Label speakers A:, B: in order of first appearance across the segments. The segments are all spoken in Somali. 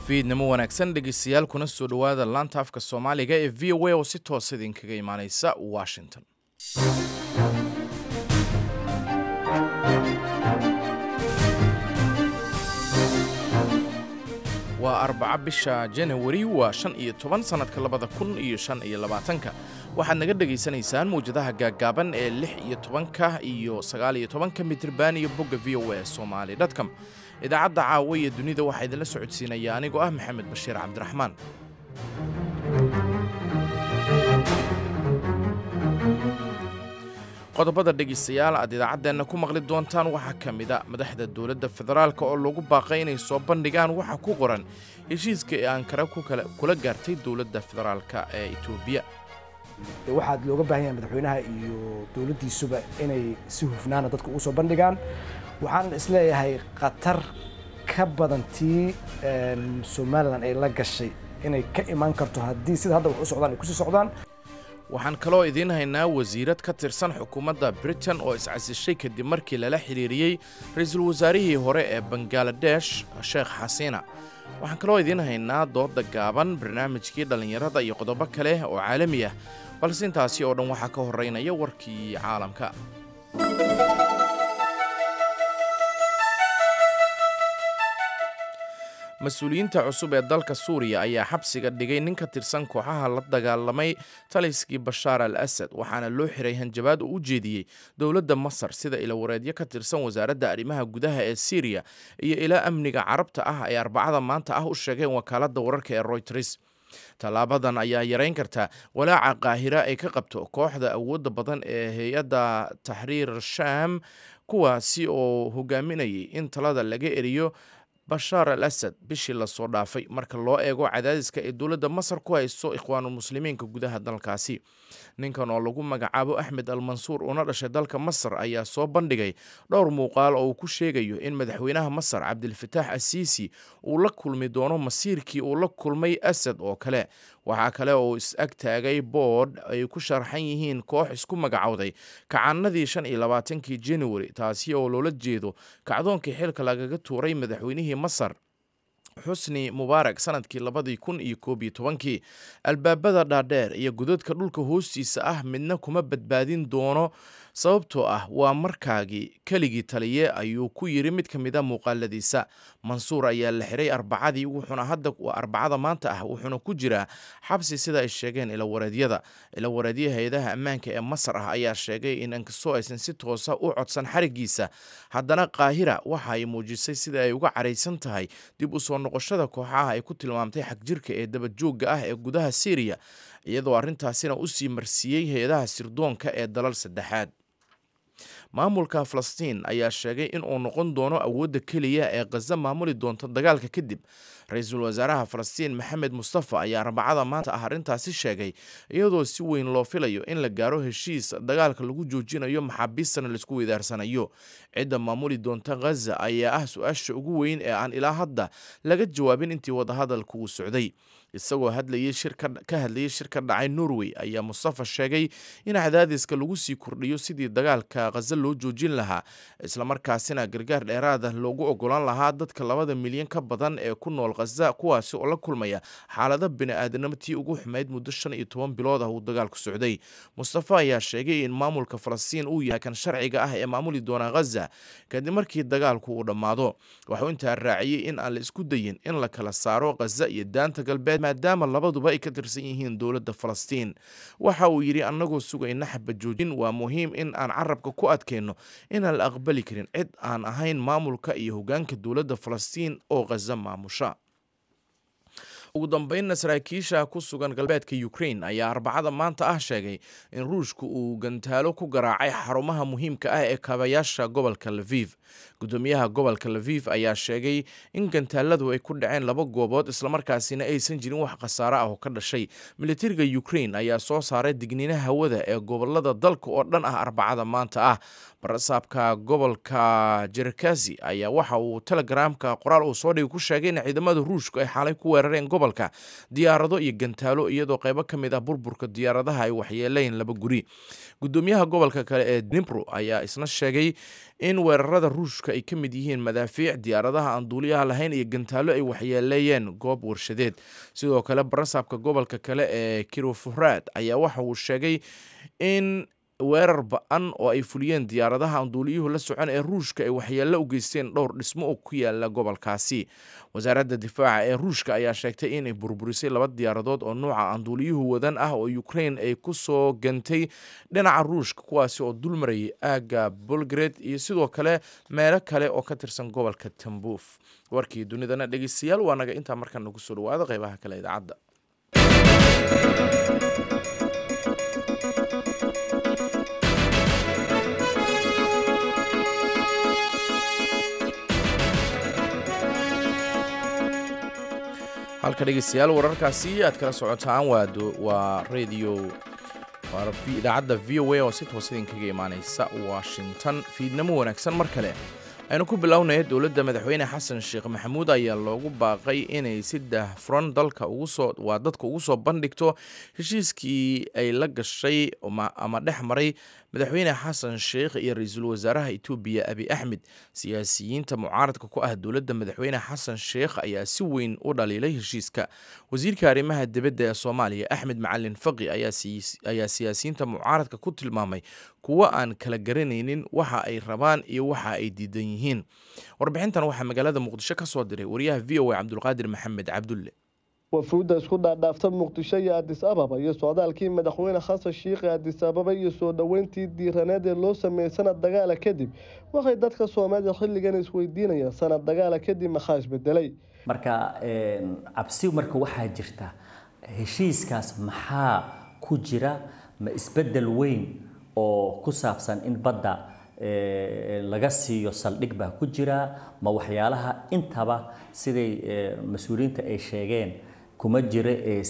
A: fiidnimo wanaagsan dhegeystayaal kuna soo dhowaada laanta afka soomaaliga ee v o a oo si toosa idinkaga imaaneysa washington waa arbaca bisha janawari waa shan iyo toban sannadka labada kun iyo shan iyo labaatanka waxaad naga dhegaysanaysaan mawjadaha gaaggaaban ee lix iyo tobanka iyo sagaal iyo tobanka mitriban iyo bogga v o a somali dtcom idaacadda caawa iyo dunida waxaa idinla socodsiinaya anigoo ah maxamed bashiir cabdiraxmaan qodobada dhegaystayaal aad idaacaddeenna ku maqli doontaan waxaa ka mid a madaxda dowladda federaalk oo lagu baaqay inay soo bandhigaan waxa ku qoran heshiiska ee ankara kula gaartay dowladda federaalka ee etoobiya
B: waxaad looga baahan yahay madaxweynaha iyo dowladdiisuba inay si hufnaana dadka ugu soo bandhigaan waxaan isleeyahay khatar ka badan tii somalilan ay la gashay inay ka imaan karto haddii sida hadda wax u socdaan ay kusii socdaan
A: waxaan kaloo idiin haynaa wasiirad ka tirsan xukuumadda britain oo iscasishay kadib markii lala xiriiriyey ra-iisul wasaarihii hore ee bangaladesh sheekh xasiina waxaan kaloo idiin haynaa dooda gaaban barnaamijkii dhallinyarada iyo qodobo kale oo caalami ah balse intaasi oo dhan waxaa ka horeynaya warkii caalamka mas-uuliyiinta cusub ee dalka suuriya ayaa xabsiga dhigay nin ka tirsan kooxaha la dagaalamay taliskii bashaar al asad waxaana loo xiray hanjabaad uu u jeediyey dowladda masar sida ilawareedyo ka tirsan wasaaradda arrimaha gudaha ee syriya iyo ilaa amniga carabta ah ay arbacada maanta ah u sheegeen wakaaladda wararka ee royters tallaabadan ayaa yarayn karta walaaca qaahira ay ka qabto kooxda awoodda badan ee hay-adda taxriir shaam kuwaasi oo hogaaminayay in talada laga eriyo bashaar al asad bishii lasoo dhaafay marka loo eego cadaadiska ay dowladda masar ku hayso ikhwaanulmuslimiinka gudaha dalkaasi ninkan oo lagu magacaabo axmed al mansuur una dhashay dalka masar ayaa soo bandhigay dhowr muuqaal oo uu ku sheegayo in madaxweynaha masar cabdilfataax asiisi uu la kulmi doono masiirkii uu la kulmay asad oo kale waxaa kale oo is ag taagay boodh ay ku sharxan yihiin koox isku magacowday kacanadii shan iyo labaatankii januari taasi oo loola jeedo kacdoonkii xilka lagaga tuuray madaxweynihii masar xusni mubaarak sanadkii labadii kun iyo koob iyo tobankii albaabada dhaadheer iyo godadka dhulka hoostiisa ah midna kuma badbaadin doono sababtoo ah waa markaagii keligii taliye ayuu ku yiri mid ka mid a muuqaaladiisa mansuur ayaa la xiray arbacadii wuxuuna hadda arbacada maanta ah wuxuuna ku jiraa xabsi sida ay sheegeen ilawareedyada ilawareedya hay-adaha ammaanka ee masar ah ayaa sheegay in inkastoo aysan si toosa u codsan xarigiisa haddana qaahira waxa ay muujisay sida ay uga caraysan tahay dib u soo noqoshada kooxaha ay ku tilmaamtay xagjirka ee dabajoogga ah ee gudaha syriya iyadoo arrintaasina u sii marsiiyey hay-adaha sirdoonka ee dalal saddexaad maamulka falastiin ayaa sheegay in uu noqon doono awoodda keliya ee khaza maamuli doonta dagaalka kadib ra-iisul wasaaraha falastiin maxamed mustafa ayaa arbacada maanta ah arrintaasi sheegay iyadoo si weyn loo filayo in la gaaro heshiis dagaalka lagu joojinayo maxaabiistana laisku weydaarsanayo cidda maamuli doonta khaza ayaa ah su-aasha ugu weyn ee aan ilaa hadda laga jawaabin intii wadahadalka uu socday isagoo hadlayay ka hadlayay shir ka dhacay norway ayaa mustafa sheegay in cadaadiska lagu sii kordhiyo sidii dagaalka khaza loo joojin lahaa islamarkaasina gargaar dheeraada loogu ogolaan lahaa dadka labada milyan ka badan ee ku nool khaza kuwaasi oo la kulmaya xaalada bini-aadanimo tii ugu xumayd muddo shan iyo toban bilood ah uu dagaalku socday mustafa ayaa sheegay in maamulka falastiin uu yahay kan sharciga ah ee maamuli doona khaza kadib markii dagaalku uu dhammaado waxuu intaa raaciyey in aan la isku dayin in la kala saaro khaza iyo daanta galbeed maadaama labaduba ay ka tirsan yihiin dowladda falastiin waxa uu yidhi annagoo sugayna xabajoojin waa muhiim in aan carabka ku adkayno inaan la aqbali karin cid aan ahayn maamulka iyo hoggaanka dowladda falastiin oo khaza maamusha ugu dambeynna saraakiisha ku sugan galbeedka ukrain ayaa arbacada maanta ah sheegay in ruushku uu gantaalo ku garaacay xarumaha muhiimka ah ee kaabayaasha gobolka laviv gudoomiyaha gobolka laviv ayaa sheegay in gantaaladu ay ku dhaceen laba goobood islamarkaasina aysan jirin wax khasaare ah oo ka dhashay militariga ukrain ayaa soo saaray digniinaha hawada ee gobolada dalka oo dhan ah arbacada maanta ah barasaabka gobolka jerkasi ayaa waxa uu telegramka qoraal uu soo dhigay ku sheegay in ciidamada ruushku ay xalay ku weerareen gobolka diyaarado iyo gantaalo iyadoo qaybo ka mid ah burburka diyaaradaha ay waxyeeleen laba guri gudoomiyaha gobolka kale ee dnipro ayaa isna sheegay in weerarada ruushka ay ka mid yihiin madaafiic diyaaradaha aan duuliyaha lahayn iyo gantaalo ay waxyeeleeyeen goob warshadeed sidoo kale barasaabka gobolka kale ee kirofuraad ayaa waxa uu sheegay in weerar ba-an oo ay fuliyeen diyaaradaha aan duuliyuhu la socon ee ruushka ay waxyeello u geysteen dhowr dhismo oo ku yaala gobolkaasi wasaaradda difaaca ee ruushka ayaa sheegtay inay burburisay laba diyaaradood oo nuuca aan duuliyuhu wadan ah oo ukrain ay ku soo gantay dhinaca ruushka kuwaasi oo dulmarayay aagga bolgred iyo sidoo kale meelo kale oo ka tirsan gobolka tambuuf warkii dunidana dhegeystayaal waa naga intaa markaa nagu soo dhawaada qeybaha kale idaacadda halka dhegeystayaal wararkaasi aad kala socotaan waa radio idaacadda v o a oo si toos idinkaga imaaneysa washington fiidnamo wanaagsan mar kale aynu ku bilownaya dowladda madaxweyne xasan sheekh maxamuud ayaa loogu baaqay inay si daahfuran dalka ugusoo waa dadka ugu soo bandhigto heshiiskii ay la gashay ama dhex maray madaxweyne xasan sheekh iyo ra-iisul wasaaraha etoobiya abi axmed siyaasiyiinta mucaaradka ku ah dowladda madaxweyne xasan sheekh ayaa si weyn u dhaliilay heshiiska wasiirka arrimaha dibadda ee soomaaliya axmed macalin faqi ayaa siyaasiyiinta mucaaradka ku tilmaamay kuwo aan kala garanaynin waxa ay rabaan iyo waxa ay diidan yihiin warbixintan waxaa magaalada muqdisho ka soo diray wariyaha v o a cabdulqaadir maxamed cabdulle
C: wafuudda isku dhaadhaafta muqdisho iyo adis ababa iyo socdaalkii madaxweyne xasan shiikhe adis ababa iyo soo dhoweyntii diiraneed ee loo sameeyey sanad dagaala kadib waxay dadka soomaaliya xilligan isweydiinayaan sanad dagaala kadib maxaa isbedelay
D: marka cabsi marka waxaa jirta heshiiskaas maxaa ku jira ma isbedel weyn oo ku saabsan in badda laga siiyo saldhig baa ku jira ma waxyaalaha intaba siday mas-uuliyiinta ay sheegeen kuma jira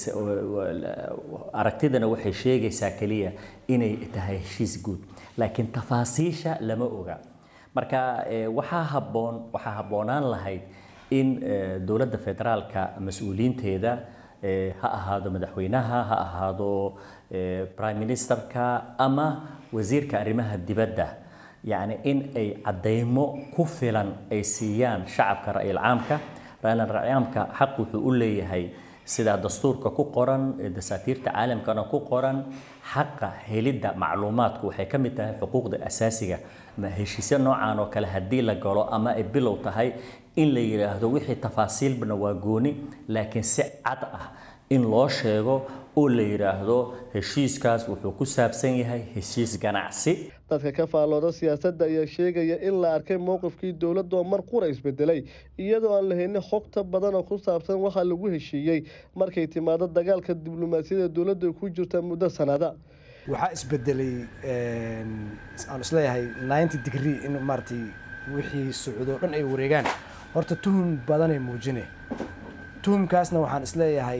D: aragtidana waxay sheegaysaa keliya inay tahay heshiis guud laakiin tafaasiisha lama oga marka waxaa habboon waxaa habboonaan lahayd in dowladda federaalka mas-uuliyiinteeda ha ahaado madaxweynaha ha ahaado prime ministerka ama wasiirka arrimaha dibadda yacni in ay caddaymo ku filan ay siiyaan shacabka ra-iil caamka ra-iil caamka xaq wuxuu u leeyahay sida dastuurka ku qoran dasaatiirta caalamkana ku qoran xaqa helidda macluumaadku waxay ka mid tahay xuquuqda asaasiga ma heshiisyo noocan oo kale haddii la galo ama ay bilow tahay in la yidhaahdo wixii tafaasiilbana waa gooni laakiin si cad ah in loo sheego oo la yidhaahdo heshiiskaas wuxuu ku saabsan yahay heshiis ganacsi
C: dadka ka faallooda siyaasadda ayaa sheegaya in la arkay mowqifkii dowladda oo mar qura isbedelay iyadoo aan la haynin xogta badan oo ku saabsan waxaa lagu heshiiyey markay timaado dagaalka diblomaasiyadda dowladda ku jirta muddo sanada
B: waxaa isbedelay aan isleeyahay ninety degree in maaratay wixii socdo dhan ay wareegaan horta tuhum badanay muujine tuhumkaasna waxaan isleeyahay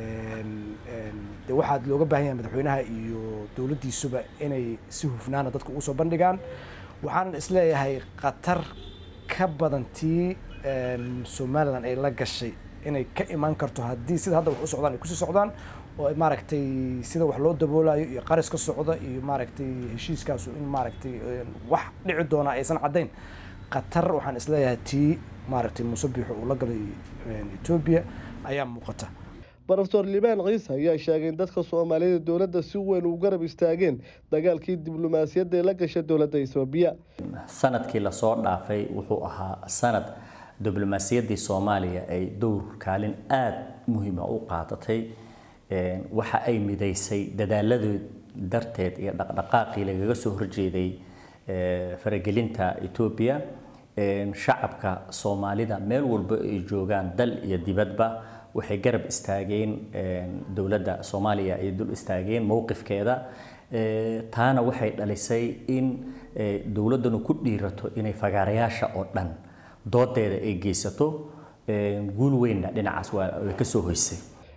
B: de waxaad looga baahan yahay madaxweynaha iyo dowladdiisuba inay si hufnaana dadka ugu soo bandhigaan waxaan isleeyahay khatar ka badan tii somalilan ay la gashay inay ka imaan karto haddii sida hadda wax u socdaan ay kusii socdaan oo maaragtay sida wax loo daboolayo iyo qaris ka socda iyo maaragtay heshiiskaasu in maaragtay wax dhici doona aysan caddayn khatar waxaan isleeyahay tii maaragtay muusabixu uu la galay etoobiya ayaa muuqata
C: rofeor libaan ciise ayaa sheegay in dadka soomaaliyada dowladda si weyn u garab istaageen dagaalkii diblomaasiyadda ee la gashay dowladda etoobiya
D: sanadkii lasoo dhaafay wuxuu ahaa sanad diblomaasiyaddii soomaaliya ay dowr kaalin aada muhiima u qaadatay waxa ay midaysay dadaaladii darteed iyo dhaqdhaqaaqii lagaga soo horjeeday faragelinta etoobiya shacabka soomaalida meel walba ay joogaan dal iyo dibadba waxay garab istaageen dowladda soomaaliya ay dul istaageen mowqifkeeda taana waxay dhalisay in dowladdanu ku dhiirato inay fagaarayaasha oo dhan doodeeda ay geysato guul weynna dhinacaas way ka soo hoysay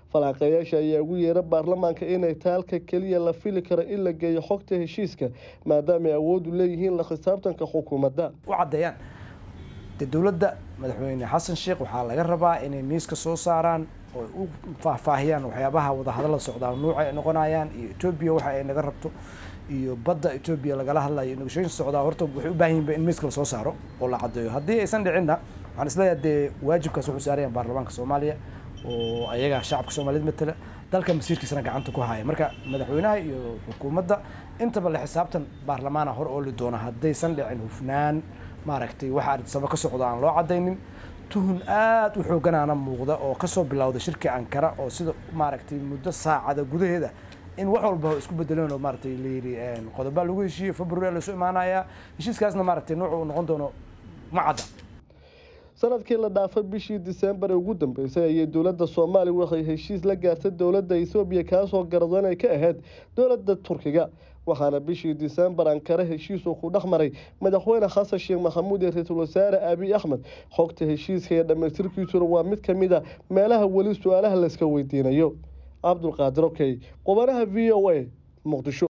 C: falanqeeyaasha ayaa ugu yeera baarlamaanka inay tahay halka keliya la fili karo in la geeyo xogta heshiiska maadaama ay awoodu leeyihiin la khisaabtanka xukuumadda
B: u caddeeyaan dee dowladda madaxweyne xasan sheekh waxaa laga rabaa inay miiska soo saaraan oo u faahfaahiyaan waxyaabaha wadahadalla socdaa nuuca ay noqonayaan iyo etoobiya waxa ay naga rabto iyo badda etoobiya lagala hadlayo negotiation socdaa horta waxay u baahan yihin in miiska lasoo saaro oo la caddeeyo haddii aysan dhicinna waxaan isleeyahay dee waajibkaas wuxuu saarayaan baarlamaanka soomaaliya oo ayaga shacabka soomaaliyeed matala dalka masiirkiisana gacanta ku haya marka madaxweynaha iyo xukuumadda intaba la xisaabtan baarlamaana hor ooli doona haddaysan dhicin hufnaan maaragtay waxa arsaba ka socda aan loo cadaynin tuhun aad u xooganaana muuqda oo kasoo bilowda shirka ankara oo sida maaragtay muddo saacada gudaheeda in wax walba isku bedeleen oo maaragtay layidhi qodobaa lagu heshiiyey february lasoo imaanayaa heshiiskaasna maaragtay noocu uu noqon doono ma cadda
C: sanadkii la dhaafay bishii diseembar ee ugu dambeysay ayay dowladda soomaaliya waxay heshiis la gaartay dowladda ethoobiya kaasoo garado inay ka ahayd dowladda turkiga waxaana bishii diseembar ankare heshiisuu ku dhex maray madaxweyne xasan sheekh maxamuud iyo ra-iisul wasaare abiy axmed xogta heshiiska iyo dhammaystirkiisuna waa mid ka mid a meelaha weli su-aalaha layska weydiinayo cabdulqaadir okey qubanaha v o a muqdisho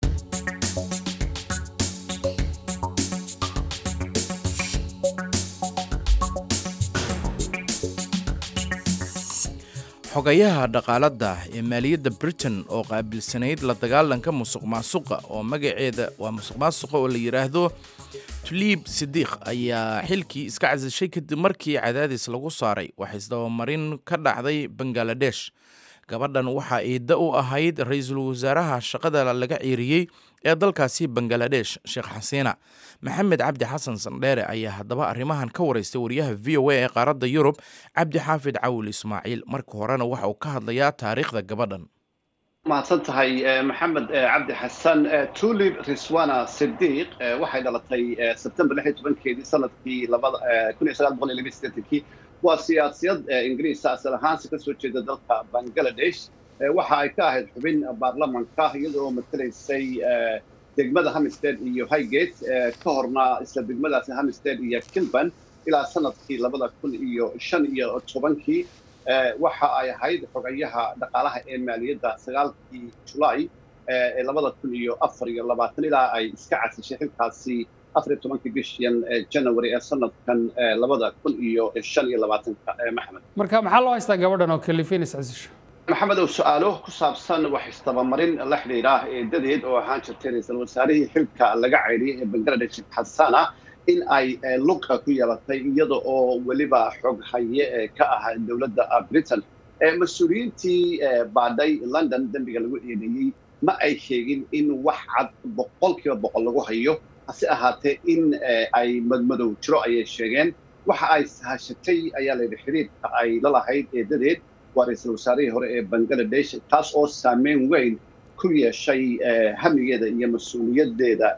A: xogayaha dhaqaalada ee maaliyadda britain oo qaabilsanayd la dagaalanka musuq maasuqa oo magaceeda waa musuq maasuqa oo la yidhaahdo tuliib sidiikh ayaa xilkii iska casishay kadib markii cadaadis lagu saaray wax isdabamarin ka dhacday bangaladesh gabadhan waxaa iidda u ahayd ra-iisul wasaaraha shaqada laga ciiriyey ee dalkaasi bangaladesh sheekh xasiina maxamed cabdi xasan sandheere ayaa haddaba arrimahan ka waraystay wariyaha v o a ee qaaradda yurub cabdi xaafid cawil ismaaciil marka horena waxa uu ka hadlayaa taariikhda gabadhan
E: mahadsan tahay maxamed cabdi xasan tulib riswana sidiiq waxay dhalatay sebtembar lix iyo tobankeedii sanadkii labada kun iyo sagaal boqol iyo laba sideetankii waa siyaasiyad ingiriisa asal ahaansi kasoo jeeda dalka bangaladesh waxa ay ka ahayd xubin baarlamanka iyada oo matalaysay degmada hamistead iyo highgate ka horna isla degmadaasi hamistead iyo kilban ilaa sanadkii labada kun iyo shan iyo tobankii waxa ay ahayd xogayaha dhaqaalaha ee maaliyadda sagaalkii julaay ee labada kun iyo afar iyo labaatan ilaa ay iska casishay xilkaasi afar iyo tobankii bishan january ee sanadkan labada kun iyo shan iyo labaatanka maxamed
F: marka maxaa loo haystaa gabadhan oo kalifin iscasisho
E: maxamed oo su-aalo ku saabsan wax istabamarin la xidhiidha eedadeed oo ahaan jirtay ra-iisul wasaarihii xilka laga ceyriyay ee bangaladesh xasana in ay luqa ku yeelatay iyada oo weliba xog haye ka ah dowladda britain mas-uuliyiintii baadhay london dembiga lagu eedeeyey ma ay sheegin in wax cad boqolkiiba boqol lagu hayo hase ahaatee in ay madmadow jiro ayay sheegeen waxa ay sahashatay ayaa layidhi xiriirka ay la lahayd eedadeed waa ra-iisul wasaarihii hore ee bangaladesh taas oo saameyn weyn ku yeeshay hamigeeda iyo mas-uuliyadeeda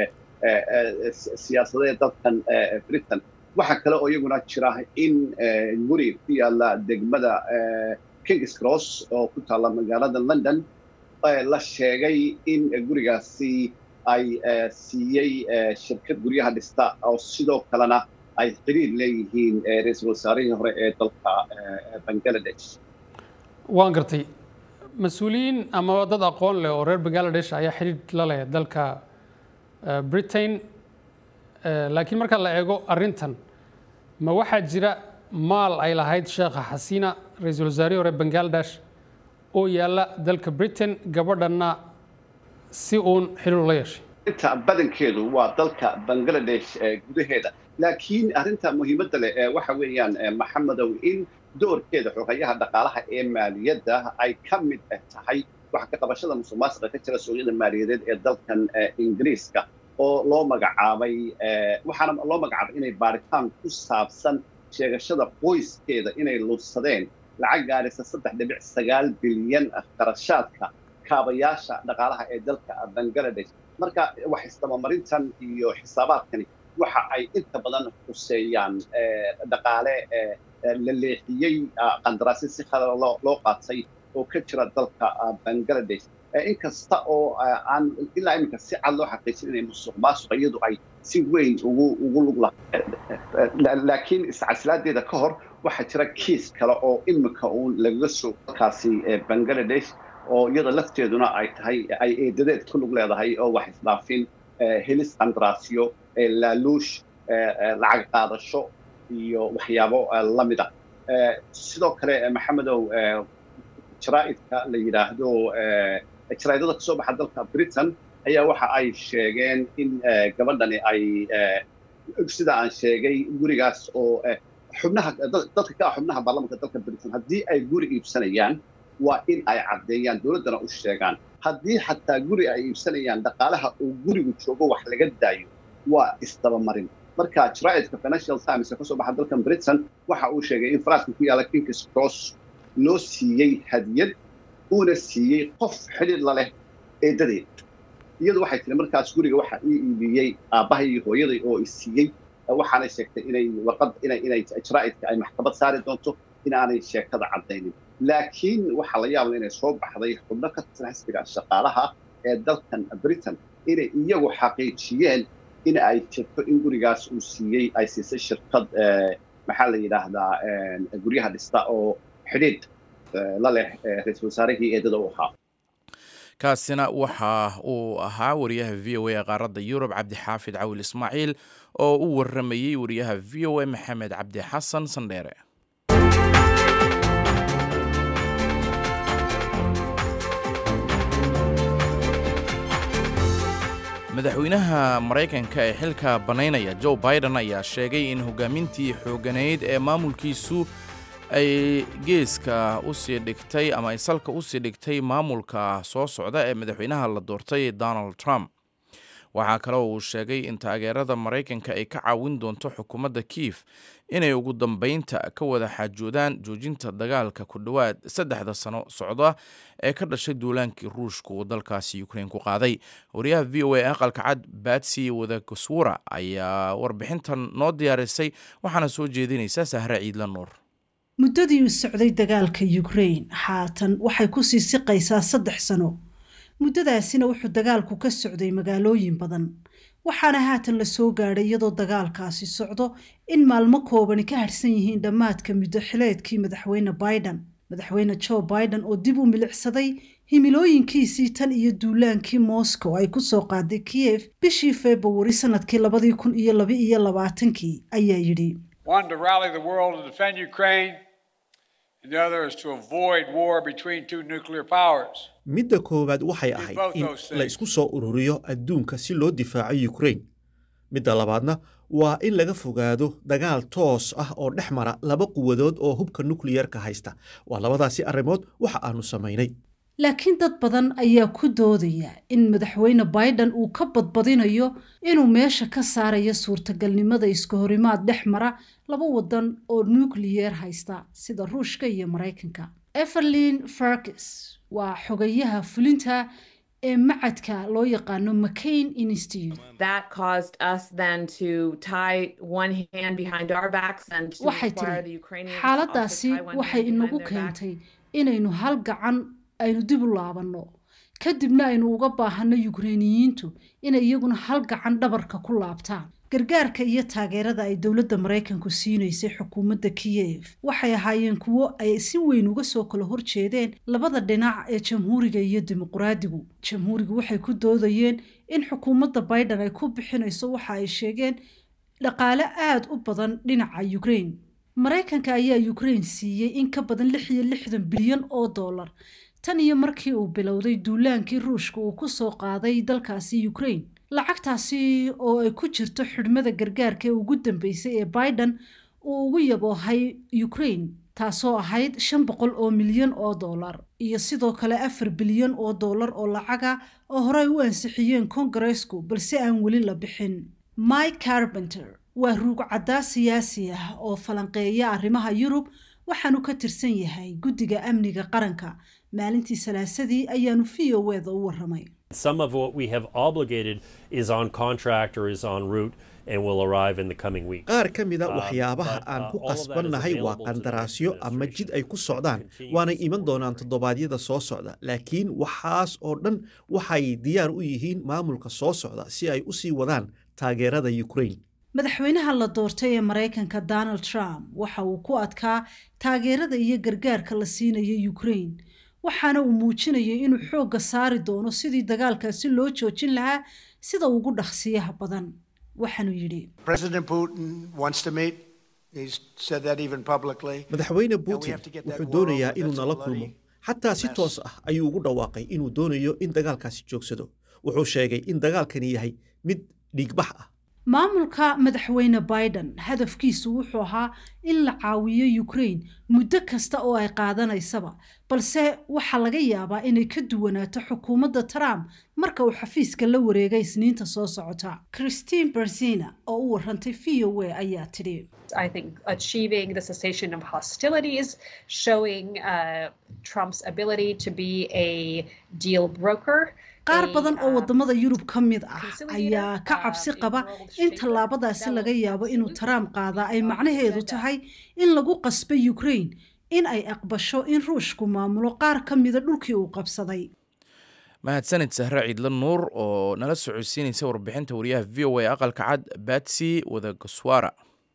E: siyaasadeed dalkan britain waxaa kale oo iyaguna jira in guri ku yaala degmada kings cross oo ku taalla magaalada london la sheegay in gurigaasi ay siiyey shirkad guryaha dhista oo sidoo kalena ay xiriir leeyihiin ra-iisul wasaarihii hore ee dalka bangaladesh
F: waan gartay mas-uuliyiin ama dad aqoon leh oo reer bangaladesh ayaa xidhiir la leh dalka britain laakiin marka la eego arrintan ma waxaa jira maal ay lahayd sheekha xasiina ra-iisul wasaarihii hore bangaladesh oo yaalla dalka britain gabadhanna si uun xiriir la yeeshay
E: inta badankeedu waa dalka bangaladesh gudaheeda laakiin arrinta muhiimadda leh waxa weeyaan maxamedow in doorkeeda xogayaha dhaqaalaha ee maaliyadda ay ka mid tahay waxa ka qabashada musuqmaasuqa ka jira suuqyada maaliyadeed ee dalkan ingiriiska oo loo magacaabay waxaana loo magacaabay inay baaritaan ku saabsan sheegashada qoyskeeda inay luusadeen lacag gaaraysa saddex dhibic sagaal bilyan qarashaadka kaabayaasha dhaqaalaha ee dalka bangaladesh marka wax isdabamarintan iyo xisaabaadkani waxa ay inta badan huseeyaan dhaqaale la leexiyey qandaraasyo si khala loo qaatay oo ka jira dalka bangaladesh inkasta oo aan ilaa iminka si cad loo xaqiijin inay musuq maasuqa iyadu ay si weyn ugu ugu lug laakiin iscasilaadeeda ka hor waxaa jira kiis kale oo imika uun lagaga soo dalkaasi bangladesh oo iyada lafteeduna ay tahay ay eedadeed ku lug leedahay oo wax isdhaafin helis andraasyo laaluush lacag qaadasho iyo waxyaabo lamida sidoo kale maxamedow jaraa'idka la yidhaahdo jaraa'idada kasoo baxa dalka britain ayaa waxa ay sheegeen in gabadhani ay sida aan sheegay gurigaas oo xubnaha dadka ka ah xubnaha baarlamanka dalka britain haddii ay guri iibsanayaan waa in ay caddeeyaan dowladdana u sheegaan haddii xataa guri ay iibsanayaan dhaqaalaha uu gurigu joogo wax laga daayo waa isdabamarin marka jaraa'idka financial times ee kasoo baxa dalkan britain waxa uu sheegay in faraaska ku yaalla kings cross loo siiyey hadiyad uuna siiyey qof xidhiir la leh eedadeed iyadu waxay tiri markaas guriga waxa ii iibiyey aabbahay iyo hooyaday oo isiiyey waxaanay sheegtay inay warqad inay inay jaraa'idka ay maxkamad saari doonto in aanay sheekada caddaynin laakiin waxaa la yaabla inay soo baxday xubno ka tirsan xisbiga shaqaalaha ee dalkan britain inay iyagu xaqiijiyeen in ay jirto in gurigaas uu siiyey ay siisay shirkad maxaa la yidhaahdaa guryaha dhista oo xidhiidh la leh ra-iisul wasaarihii eedada u ahaa
A: kaasina waxa uu ahaa wariyaha v o a ee qaaradda yurub cabdixaafid cawil ismaaciil oo u waramayey wariyaha v o a maxamed cabdi xasan sandheere madaxweynaha maraykanka ee xilka bannaynaya joe biden ayaa sheegay in hogaamintii xooganeyd ee maamulkiisu ay geeska usii dhigtay ama ay salka usii dhigtay maamulka soo socda ee madaxweynaha la doortay donald trump waxaa kale oo uu sheegay in taageerada maraykanka ay ka caawin doonto xukuumadda kiif inay ugu dambeynta ka wada xaajoodaan joojinta dagaalka ku dhowaad saddexda sano socda ee ka dhashay duulaankii ruushka uu dalkaasi ukrain ku qaaday wariyaha v o a aqalka cad batsy wadagoswura ayaa warbixintan noo diyaarisay waxaana soo jeedinaysa sahre ciidla nuur
G: muddadii uu socday dagaalka ukrain haatan waxay ku sii siqaysaa saddex sano muddadaasina wuxuu dagaalku ka socday magaalooyin badan waxaana haatan la soo gaadhay iyadoo dagaalkaasi socdo in maalmo koobani ka harhsan yihiin dhammaadka muddo xileedkii madaxweyne biden madaxweyne joe biden oo dib u milicsaday himilooyinkiisii tan iyo duulaankii moscow ay ku soo qaaday kiyef bishii februari sanadkii labadii kun iyo laba iyo labaatankii ayaa yidhi
H: midda koowaad waxay ahayd in la isku soo ururiyo adduunka si loo difaaco ukrain midda labaadna waa in laga fogaado dagaal toos ah oo dhex mara laba quwadood oo hubka nukliyerka haysta waa labadaasi arrimood waxa aanu samaynay
G: laakiin dad badan ayaa ku doodaya in madaxweyne biden uu ka badbadinayo inuu meesha ka saarayo suurtagalnimada iska horimaad dhex mara laba wadan oo nukliyeer haysta sida ruushka iyo maraykanka everlin farkis waa xogayaha fulinta ee macadka loo yaqaano mccain institute waxay tiri xaaladaasi waxay inagu keentay inaynu hal gacan aynu dib u laabanno kadibna aynu uga baahanno yukreiniyiintu inay iyaguna hal gacan dhabarka ku laabtaan gargaarka iyo taageerada ay dowladda maraykanku siinaysay xukuumadda kiyef waxay ahaayeen kuwo ay si weyn uga soo kala horjeedeen labada dhinac ee jamhuuriga iyo dimuqraadigu jamhuurigu waxay ku doodayeen in xukuumadda biden ay ku bixinayso waxa ay sheegeen dhaqaale aada u badan dhinaca ukrain maraykanka ayaa ukrain siiyey in ka badan lix iyo lixdan bilyan oo dollar tan iyo markii uu bilowday duulaankii ruushka uu ku soo qaaday dalkaasi ukrain lacagtaasi oo ay ku jirto xidhmada gargaarka ee ugu dambeysay ee biden uu ugu yaboohay ukrain taasoo ahayd shan boqol oo milyan oo dollar iyo sidoo kale afar bilyan oo dollar oo lacaga oo horey u ansixiyeen kongareesku balse aan weli la bixin mike carbenter waa ruugcaddaa siyaasi ah oo falanqeeya arrimaha yurub waxaanu ka tirsan yahay guddiga amniga qaranka maalintii salaasadii ayaanu v o eda u waramay
I: Some of what we have obligated is on contract or is en route and will arrive in the coming weeks.
H: qaar ka mida
I: Um,
H: waxyaabaha
I: but,
H: aan
I: uh,
H: ku
I: all of that is
H: qasbannahay waa
I: available to the
H: qandaraasyo
I: Biden
H: ama jid ay ku
I: administration
H: socdaan
I: as we
H: waanay
I: continue
H: iman
I: to
H: doonaan
I: support
H: toddobaadyada soo socda laakiin waxaas oo dhan waxay diyaar u yihiin maamulka soo socda si ay u sii wadaan taageerada ukraine
G: madaxweynaha la doortay ee maraykanka donald trump waxa uu ku adkaa taageerada iyo gargaarka la siinayo ukraine waxaana uu muujinayay inuu xoogga saari doono sidii dagaalkaasi loo joojin lahaa sida ugu dhaqsiyaha badan waxaanuu yidhi
H: madaxweyne putin wuxuu doonayaa inuu nala kulmo xataa si toos ah ayuu ugu dhawaaqay inuu doonayo in dagaalkaasi joogsado wuxuu sheegay in dagaalkani yahay mid dhiigbax ah
G: maamulka madaxweyne biden hadafkiisu wuxuu ahaa in la caawiyo ukraine muddo kasta oo ay qaadanaysaba balse waxaa laga yaabaa inay ka duwanaato xukuumadda trump marka uu xafiiska la wareegay isniinta soo socota christine berzina oo u warantay v o a ayaa tidhi
J: I think achieving the cessation of hostilities, showing uh, Trump's ability to be a deal broker.
G: qaar badan oo wadamada yurub ka mid ah ayaa ka cabsi qaba in tallaabadaasi laga yaabo inuu trump qaadaa ay macnaheedu tahay in lagu qasbo ukraine in ay aqbasho in ruushku maamulo qaar ka mida dhulkii uu qabsaday
A: mahadsanid sahre ciidla nuur oo nala socodsiinaysa warbixinta wariyaha v o a aqalka cad batsy wadagoswara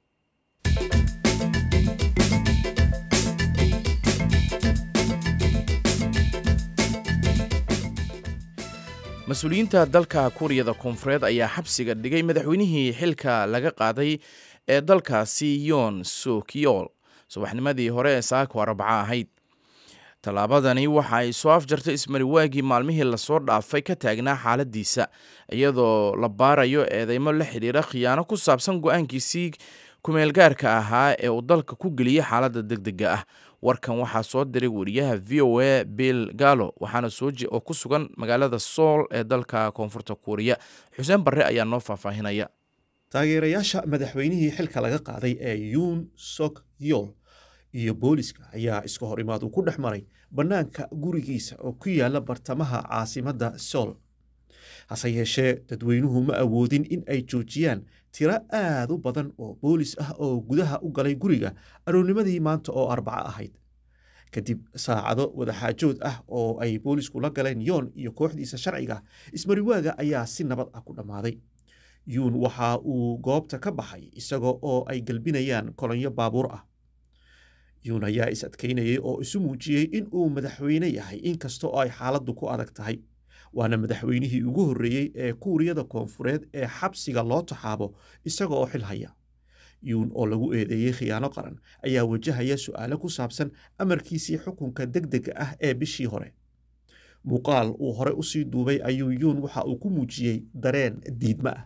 A: mas-uuliyiinta dalka kuuriyada koonfureed ayaa xabsiga dhigay madaxweynihii xilka laga qaaday ee dalkaasi yoon sukyool subaxnimadii hore ee saako arbaca ahayd tallaabadani waxa ay soo afjartay ismariwaagii maalmihii lasoo dhaafay ka taagnaa xaaladiisa iyadoo la baarayo eedeymo la xidhiira khiyaano ku saabsan go-aankiisii kumeelgaarka ahaa ee uu dalka ku geliyey xaaladda degdega ah warkan waxaa soo diray wariyaha v o a bill gallo waxaana sooji oo ku sugan magaalada sool ee dalka koonfurta kuuriya xuseen barre ayaa noo faahfaahinaya
H: taageerayaasha madaxweynihii xilka laga qaaday ee yuun sok yol iyo booliska ayaa iska hor imaad uu ku dhex maray bannaanka gurigiisa oo ku yaala bartamaha caasimadda sool hase yeeshee dadweynuhu ma awoodin in ay joojiyaan tiro aad u badan oo boolis ah oo gudaha u galay guriga aroornimadii maanta oo arbaco ahayd kadib saacado wadaxaajood ah oo ay boolisku la galeen yoon iyo kooxdiisa sharciga ismariwaaga ayaa si nabad ah ku dhammaaday yuun waxa uu goobta ka baxay isaga oo ay gelbinayaan kolonyo baabuur ah yuun ayaa is adkaynayay oo isu muujiyey in uu madaxweyne yahay inkasta oo ay xaaladdu ku adag tahay waana madaxweynihii ugu horreeyey ee kuuriyada koonfureed ee xabsiga loo taxaabo isaga oo xil haya yuun oo lagu eedeeyey khiyaano qaran ayaa wajahaya su'aalo ku saabsan amarkiisii xukunka deg dega ah ee bishii hore muuqaal uu hore usii duubay ayuu yuun waxa uu ku muujiyey dareen diidma ah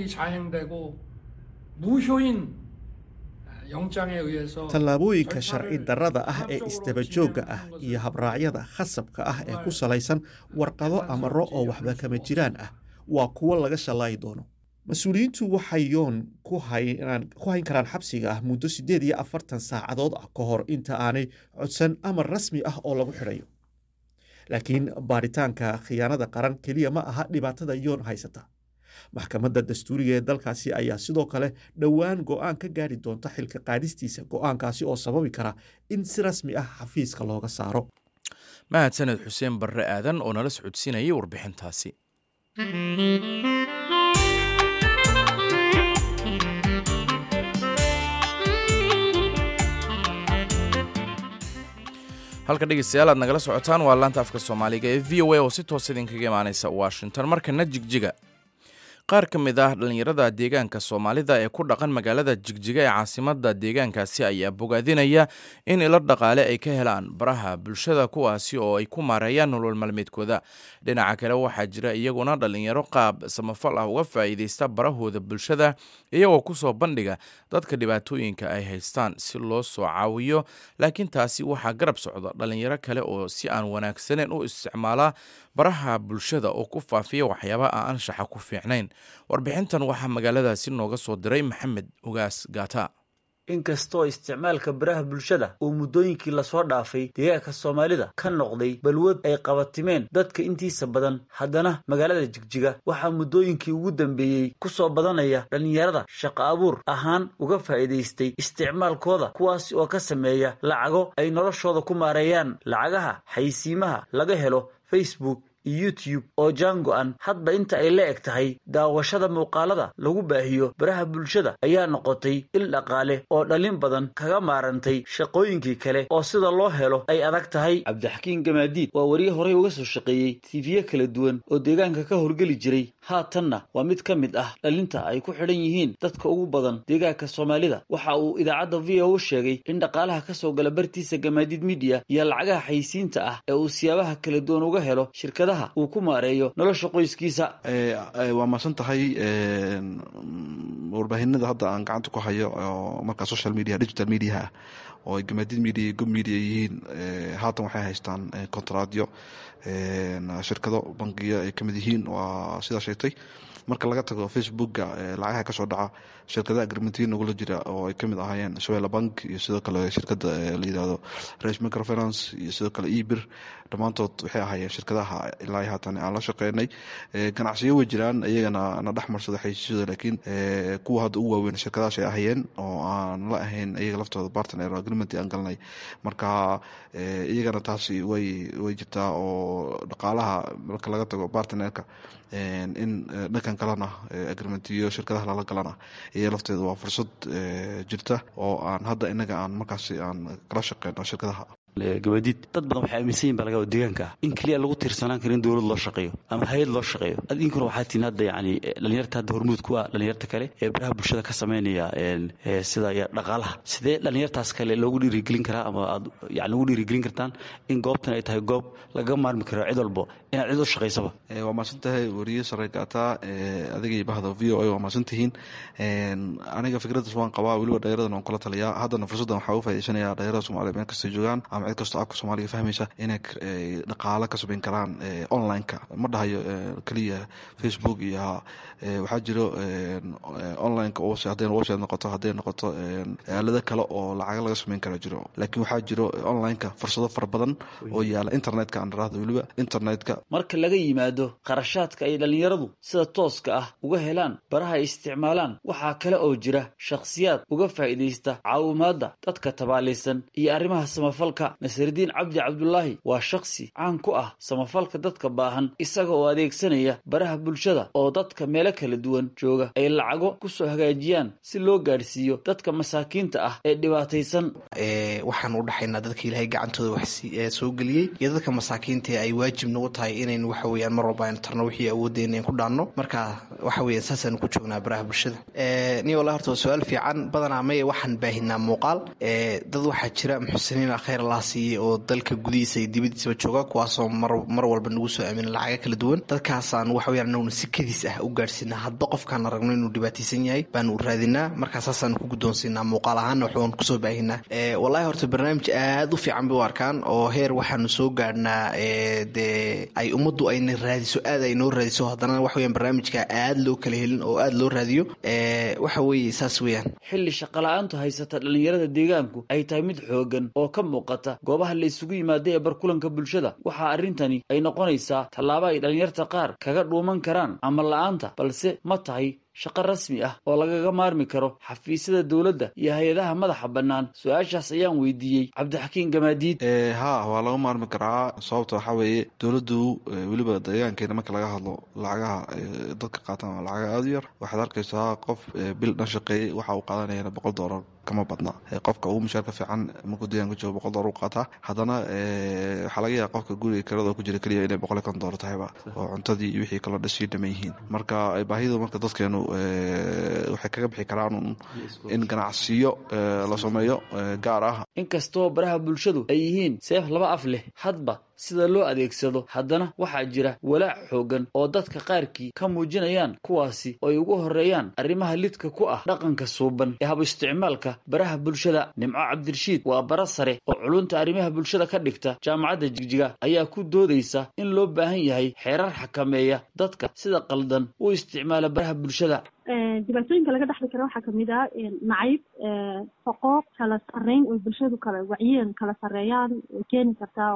H: tallaabooyinka sharci darrada ah ee isdabajoogga ah iyo habraacyada khasabka ah ee ku salaysan warqado amaro oo waxba kama jiraan ah waa kuwo laga shallaayi doono mas-uuliyiintu waxay yoon ku hayn karaan xabsiga ah muddo siddeed iyo afartan saacadood ah ka hor inta aanay codsan amar rasmi ah oo lagu xidhayo laakiin baaritaanka khiyaanada qaran keliya ma aha dhibaatada yoon haysata maxkamadda dastuuriga ee dalkaasi ayaa sidoo kale dhowaan go'aan ka gaari doonta xilka qaadistiisa go'aankaasi oo sababi kara in si rasmi ah xafiiska looga saaro
A: mahadsaned xuseen barre aadan oo nala socodsiinayay warbixintaasi halka dhegeystayaal aad nagala socotaan waa laanta afka soomaaliga ee v o a oo si toos idinkaga imaaneysa washington markana jigjiga qaar ka mid ah dhallinyarada deegaanka soomaalida ee ku dhaqan magaalada jigjiga ee caasimada deegaankaasi ayaa bogaadinaya in ilo dhaqaale ay ka helaan baraha bulshada kuwaasi oo ay ku maareeyaan nolol maalmeedkooda dhinaca kale waxaa jira iyaguna dhallinyaro qaab samafal ah uga faa'iideysta barahooda bulshada iyagoo kusoo bandhiga dadka dhibaatooyinka ay haystaan si loo soo caawiyo laakiin taasi waxaa garab socda dhallinyaro kale oo si aan wanaagsaneyn u isticmaala baraha bulshada oo ku faafiya waxyaaba aan anshaxa ku fiicnayn warbixintan waxaa magaaladaasi nooga soo diray maxamed ugaas gaata
K: inkastoo isticmaalka baraha bulshada uu muddooyinkii lasoo dhaafay deegaanka soomaalida ka noqday balwad ay qabatimeen dadka intiisa badan haddana magaalada jigjiga waxaa muddooyinkii ugu dambeeyey ku soo badanaya dhallinyarada shaqo abuur ahaan uga faa'iidaystay isticmaalkooda kuwaasi oo ka sameeya lacago ay noloshooda ku maareeyaan lacagaha xaysiimaha laga helo facebook iyo youtube oo jaan go-an hadba inta ay la eg tahay daawashada muuqaalada lagu baahiyo baraha bulshada ayaa noqotay il dhaqaale oo dhalin badan kaga maarantay shaqooyinkii kale oo sida loo helo ay adag tahay cabdixakiin gamaadiid waa wariye horey uga soo shaqeeyey tiifiye kala duwan oo deegaanka ka howlgeli jiray haatanna waa mid ka mid ah dhalinta ay ku xidhan yihiin dadka ugu badan deegaanka soomaalida waxa uu idaacadda v o u sheegay in dhaqaalaha ka soo gala bartiisa gamaadiid midiya iyo lacagaha xaysiinta ah ee uu siyaabaha kala duwan uga helo shirkadaha uu ku maareeyo nolosha qoyskiisa
L: waa maasan tahay warbaahinada hadda aan gacanta ku hayo oo markaa social media digital mediaha ah oo ay gamaadid media iyo gob media yihiin haatan waxay haystaan kontraadyo shirkado bangiya ay kamid yihiin waa sidaa sheegtay marka laga tago facebooka lacagaha kasoo dhaca shirkadaha agrimentiin nagula jira oo ay kamid ahaayeen swela bank iyo sidoo kale shirkada la yirahdo rash microfinance iyo sidoo kale ebir dhammaantood waxay ahaayeen shirkadaha ilaa haatan aan la shaqeynay ganacsiyo way jiraan iyagana na dhexmarsada xaysiisyada laakiin kuwa hadda ugu waaweyn shirkadahaas ay ahayeen oo aan la ahayn iyaga laftooda partner agreement aan galnay marka iyagana taasi way way jirtaa oo dhaqaalaha marka laga tago partnerka in dhankan kalena agrimentiyo shirkadaha lala galana iyo lafteeda waa fursad jirta oo aan hadda inaga aan markaasi aan kala shaqeyno shirkadaha
K: gabadiid dad badan waxay aaminsan yihin baa laga deegaanka ah in keliya lagu tiirsanaan karo in dowlad loo shaqeeyo ama hay-ad loo shaqeeyo idinkuna waxaa tihin hadda yani dhalinyarta hadda hormuud ku ah dhalinyarta kale ee baraha bulshada ka sameynaya sida dhaqaalaha sidee dhalinyartaas kale loogu dhiirigelin karaa ama aad yani ugu dhiirigelin kartaan in goobtan ay tahay goob laga maarmi karo cid walbo inaad cid u shaqaysaba
L: waa maasan tahay wariye sare gaataa adigay bahda v o a waa maasan tihiin aniga fikraddaas waan qabaa weliba dhalinyaradan waan kula taliyaa haddana fursaddan waxaa u faa'iidaysanaya dhalinyarada soomaliya meel kastay joogaan ama cid kastoo afka soomaaliga fahmaysa inay dhaqaalo ka samayn karaan online-ka ma dhahayo keliya facebook iyo waxaa jiro online-ka hadday website noqoto hadday noqoto aalado kale oo lacaga laga samayn kara jiro laakiin waxaa jiro online-ka fursado fara badan oo yaala internetka aan dharaahdo weliba internetka
K: marka laga yimaado qarashaadka ay dhallinyaradu sida tooska ah uga helaan baraha ay isticmaalaan waxaa kale oo jira shakhsiyaad uga faa'iidaysta caawimaadda dadka tabaalaysan iyo arrimaha samafalka nasridiin cabdi cabdulaahi waa shakhsi caan ku ah samafalka dadka baahan isaga oo adeegsanaya baraha bulshada oo dadka meelo kala duwan jooga ay lacago ku soo hagaajiyaan si loo gaadhsiiyo dadka masaakiinta ah ee dhibaataysan
M: waxaan u dhaxaynaa dadka ilaahay gacantooda wax soo geliyey iyo dadka masaakiinta ay waajib nagu tahay inaynu waxa weyaan mar walba aynu tarno wixii awoodeyna in ku dhaanno marka waxa weya saasaanu ku joognaa baraha bulshada ni walla horta waa su-aal fiican badanaa maye waxaan baahinaa muuqaal dad waxaa jira muxsiniina khayr allah siiyey oo dalka gudihiisa iyo dibadiisaba jooga kuwaasoo mar walba nagu soo aamina lacaga kala duwan dadkaasaan waxa weyaan anaguna si kadiis ah u gaadhsiinaa hadba qofkaan aragno inuu dhibaataysan yahay baanu raadinaa markaa saasaanu ku guddoonsiinaa muuqaal ahaana waxbaan kusoo baahinaa wallahi horta barnaamij aad u fiican bay u arkaan oo heer waxaanu soo gaadhnaa dee ay ummaddu ayna raadiso aad ay noo raadiso haddana waxa weyan barnaamijka aad loo kala helin oo aad loo raadiyo waxa weeye saas weeyaan
K: xilli shaqala-aantu haysata dhallinyarada deegaanku ay tahay mid xoogan oo ka muuqata goobaha la isugu yimaada ee barkulanka bulshada waxaa arrintani ay noqonaysaa tallaabo ay dhallinyarta qaar kaga dhuuman karaan ama la-aanta balse ma tahay shaqo rasmi ah oo lagaga maarmi karo xafiisyada dowladda iyo hay-adaha madaxa bannaan su-aashaas ayaan weydiiyey cabdixakiin gamaadiid
L: ha waa laga maarmi karaa sababta waxaa weeye dowladdu weliba deegaankeena marka laga hadlo lacagaha dadka qaataan waa lacaga aada u yar waxaad arkaysaa qof bil dhan shaqeeyey waxa uu qaadanayana boqol doolar kama badna qofka ugu mushaarka fiican markuu deegaanka joogo boqol doolar u qaataa haddana waxaa laga yaaba qofka guriga kirada ku jira keliya inay boqol iyo kon doolar tahayba oo cuntadii iyo wixii kaloo dhasii dhaman yihiin marka baahidu marka dadkeenu waxay kaga bixi karaan in ganacsiyo la sameeyo gaar ah
K: inkastoo baraha bulshadu ay yihiin seef laba af leh hadba sida loo adeegsado haddana waxaa jira walaac xoogan oo dadka qaarkii ka muujinayaan kuwaasi oo ay ugu horreeyaan arrimaha lidka ku ah dhaqanka suuban ee hab isticmaalka baraha bulshada nimco cabdirashiid waa bara sare oo culunta arrimaha bulshada ka dhigta jaamacadda jigjiga ayaa ku doodaysa in loo baahan yahay xeerar xakameeya dadka sida qaldan u isticmaala baraha bulshada
N: dhibaatooyinka laga dhexli kara waxaa kamid ah nacayb foqooq kala sarreyn oo bulshadu kala wacyiyan kala sarreeyaan way keeni kartaa oo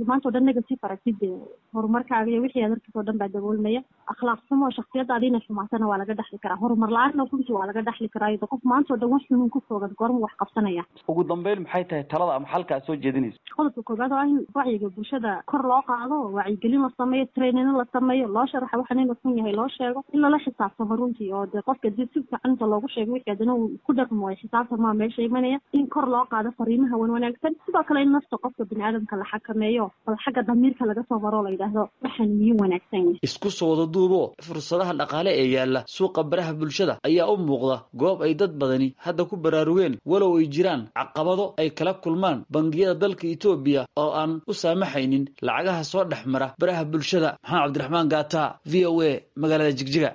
N: maanta o dhan negative aragtid horumarkaaga iyo wixii aad arkis oo dhan baa daboolmaya akhlaaq xumo shaksiyadaada inay xumaatana waa laga dhexli karaa horumar la-aanna runtii waa laga dhexli karaa iyadoo qof maanta o dhan wax xunun ku foogan goorma wax qabsanaya
K: ugu dambeyn maxay tahay talada ama xalka aad soo jeedinayso
N: qodobka koobaad oo ah in wacyiga bulshada kor loo qaado wacyigelin la sameeyo trainino la sameeyo loo sharaxa waxan inuu xun yahay loo sheego in lala xisaabtamo runtii oo dee qofka dib si fiican inta loogu sheego wixii adana uu ku dhaqmo way xisaabtamaa meesha imanaya in kor loo qaado fariimaha wan wanaagsan sidoo kale in nafta qofka bini aadamka la xakameeyo bal xagga damiirka laga soo maro la yidhaahdo waxaan miyuu wanaagsan yahay
K: isku soo wada duubo fursadaha dhaqaale ee yaalla suuqa baraha bulshada ayaa u muuqda goob ay dad badani hadda ku baraarugeen walow ay jiraan caqabado ay kala kulmaan bangiyada dalka etoobiya oo aan u saamaxaynin lacagaha soo dhex mara baraha bulshada maxamed cabdiraxmaan gaata v o a magaalada jigjiga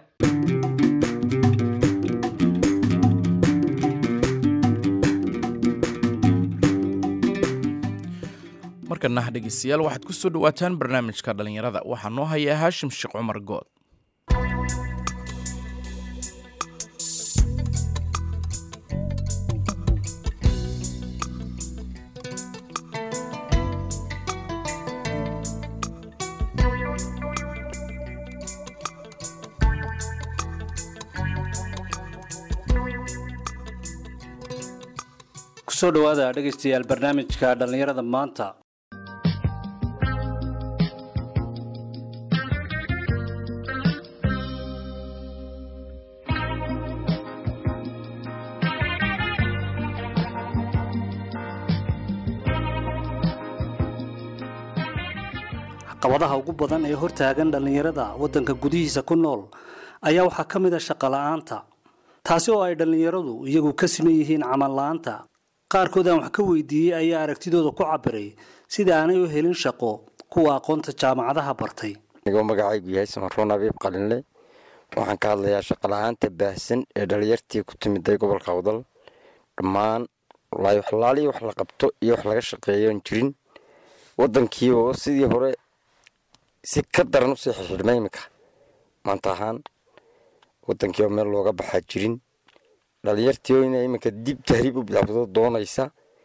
A: markana dhegeystayaal waxaad ku soo dhawaataan barnaamijka dhallinyarada waxaa noo hayaa haashim sheekh cumar good
O: kusoo dhowaada dhegaystayaal barnaamijka dhallinyarada maanta caqabadaha ugu badan ee hortaagan dhallinyarada waddanka gudihiisa ku nool ayaa waxaa ka mid a shaqo la-aanta taasi oo ay dhallinyaradu iyagu ka siman yihiin camal la-aanta qaarkood aan wax ka weydiiyey ayaa aragtidooda ku cabiray sida aanay u helin shaqo kuwa aqoonta jaamacadaha bartay
P: anigoo magacaygu yahay samaroon abiib qalinle waxaan ka hadlayaa shaqala-aanta baahsan ee dhalinyartii ku timiday gobolka awdal dhammaan walaahi waxlaaliii wax la qabto iyo wax laga shaqeeyoon jirin waddankii oo sidii hore si ka daran usii xirxidhmay iminka maanta ahaan waddankii oo meel looga baxaa jirin dhalinyartii oo ina iminka dib tahriib u bilaabdo doonaysa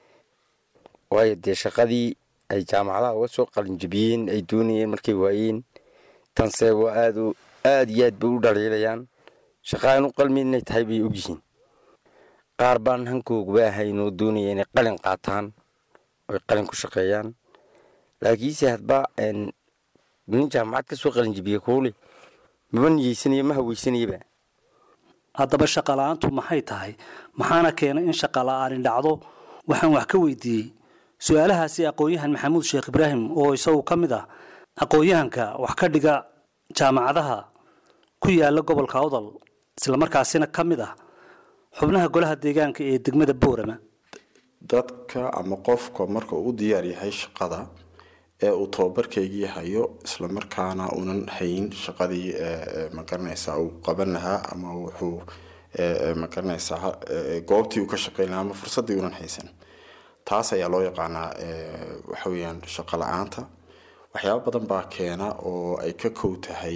P: waayo dee shaqadii ay jaamacadaha uga soo qalinjibiyeen ay doonayeen markay waayeen tanse waa aad aad iyo aad bay u dhaliilayaan shaqa aan u qalmin inay tahay bay ogyihiin qaar baan hankooguba ahayn oo doonaya inay qalin qaataan oy qalin ku shaqeeyaan laakiinse hadba nin jaamacad ka soo qalinjibiye kuule maba niyeysanayo ma haweysanayaba
O: haddaba shaqa la-aantu maxay tahay maxaana keenay in shaqa la-aani dhacdo waxaan wax ka weydiiyey su-aalahaasi aqoon-yahan maxamuud sheekh ibraahim oo isagu ka mid ah aqoon-yahanka wax ka dhiga jaamacadaha ku yaala gobolka awdal islamarkaasina ka mid ah xubnaha golaha deegaanka ee degmada boorama
Q: dadka ama qofka marka uu u diyaar yahay shaqada ee uu tababarkeygii hayo islamarkaana uunan hayn shaqadii magaranaysaa uu qaban lahaa ama wuxuu magaranaysaa goobtii uu ka shaqeyn lahaa ama fursaddii uunan haysan taas ayaa loo yaqaanaa waxa weeyaan shaqo la-aanta waxyaabo badan baa keena oo ay ka kow tahay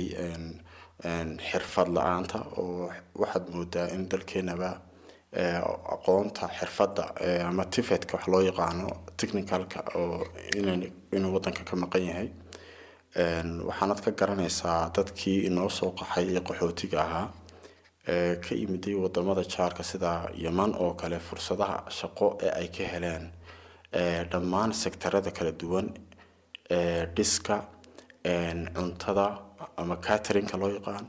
Q: xirfad la-aanta oo waxaad moodaa in dalkeenaba aqoonta xirfadda ama tifetka wax loo yaqaano technicalka oo inuu wadanka ka maqan yahay waxaanad ka garanaysaa dadkii inoo soo qaxay ee qaxootiga ahaa ka yimiday wadamada jaarka sida yeman oo kale fursadaha shaqo ee ay ka heleen dhammaan sektarada kala duwan dhiska cuntada ama caterinka loo yaqaan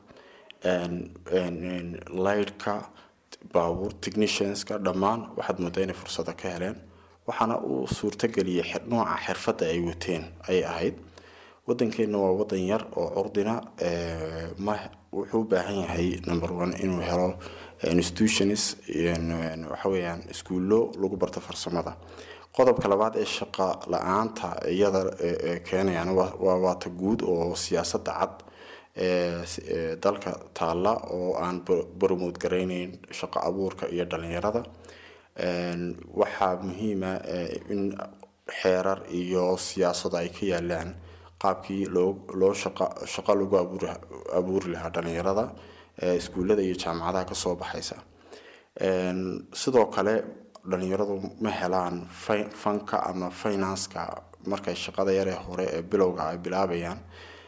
Q: lightka baabuur technicianska dhammaan waxaad moodaa inay fursado ka heleen waxaana uu suurtageliyay nooca xirfadda ay wateen ayay ahayd wadankeena waa wadan yar oo curdina ma wuxuu u baahan yahay number one inuu helo institutions waxa weeyaan iskuullo lagu barto farsamada qodobka labaad ee shaqa la-aanta iyada keenayaan waa waata guud oo siyaasadda cad dalka taalla oo aan bromood garayneyn shaqo abuurka iyo dhalinyarada waxaa muhiima in xeerar iyo siyaasado ay ka yaalaan qaabkii loo loo shaqa shaqo lagu abuur abuuri lahaa dhalinyarada iskuullada iyo jaamacadaha kasoo baxaysa sidoo kale dhalinyaradu ma helaan fanka ama finanska markay shaqada yaree hore ee bilowga ay bilaabayaan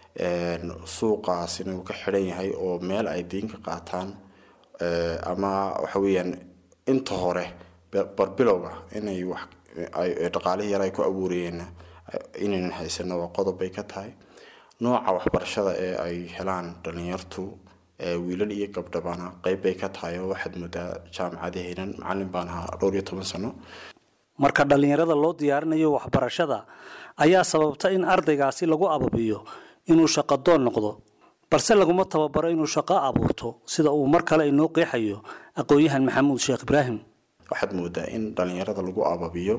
Q: suuqaasina uu ka xidhan yahay oo meel ay diin ka qaataan ama waxa weeyaan inta hore barbilowga inay wax dhaqaalihii yar ay ku abuurayeen inaynan haysano waa qodob bay ka tahay nooca waxbarashada ee ay helaan dhalinyartu wiilal iyo gabdhabana qeyb bay ka tahay oo waxaad moodaa jaamacadahaynan macalin baan ahaa dhowr iyo toban sano
O: marka dhallinyarada loo diyaarinayo waxbarashada ayaa sababta in ardaygaasi lagu ababiyo inuu shaqadoon noqdo balse laguma tababaro inuu shaqo abuurto sida uu mar kale inoo qeexayo aqoon-yahan maxamuud sheekh ibraahim
Q: waxaad moodaa in dhalinyarada lagu ababiyo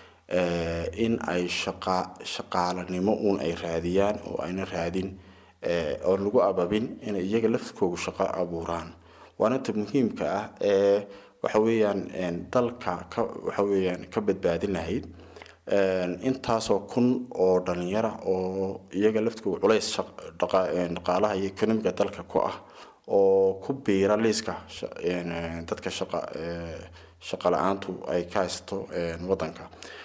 Q: in ay shaqa shaqaalanimo uun ay raadiyaan oo ayna raadin oon lagu ababin inay iyaga laftkoogu shaqo abuuraan waana ta muhiimka ah ee waxa weeyaan dalka ka waxa weeyaan ka badbaadin lahayd intaasoo kun oo dhalinyara oo iyaga laftkoogu culays dhaqaalaha iyo economiga dalka ku ah oo ku biira liiska dadka shaqa shaqa la-aantu ay ka haysto wadanka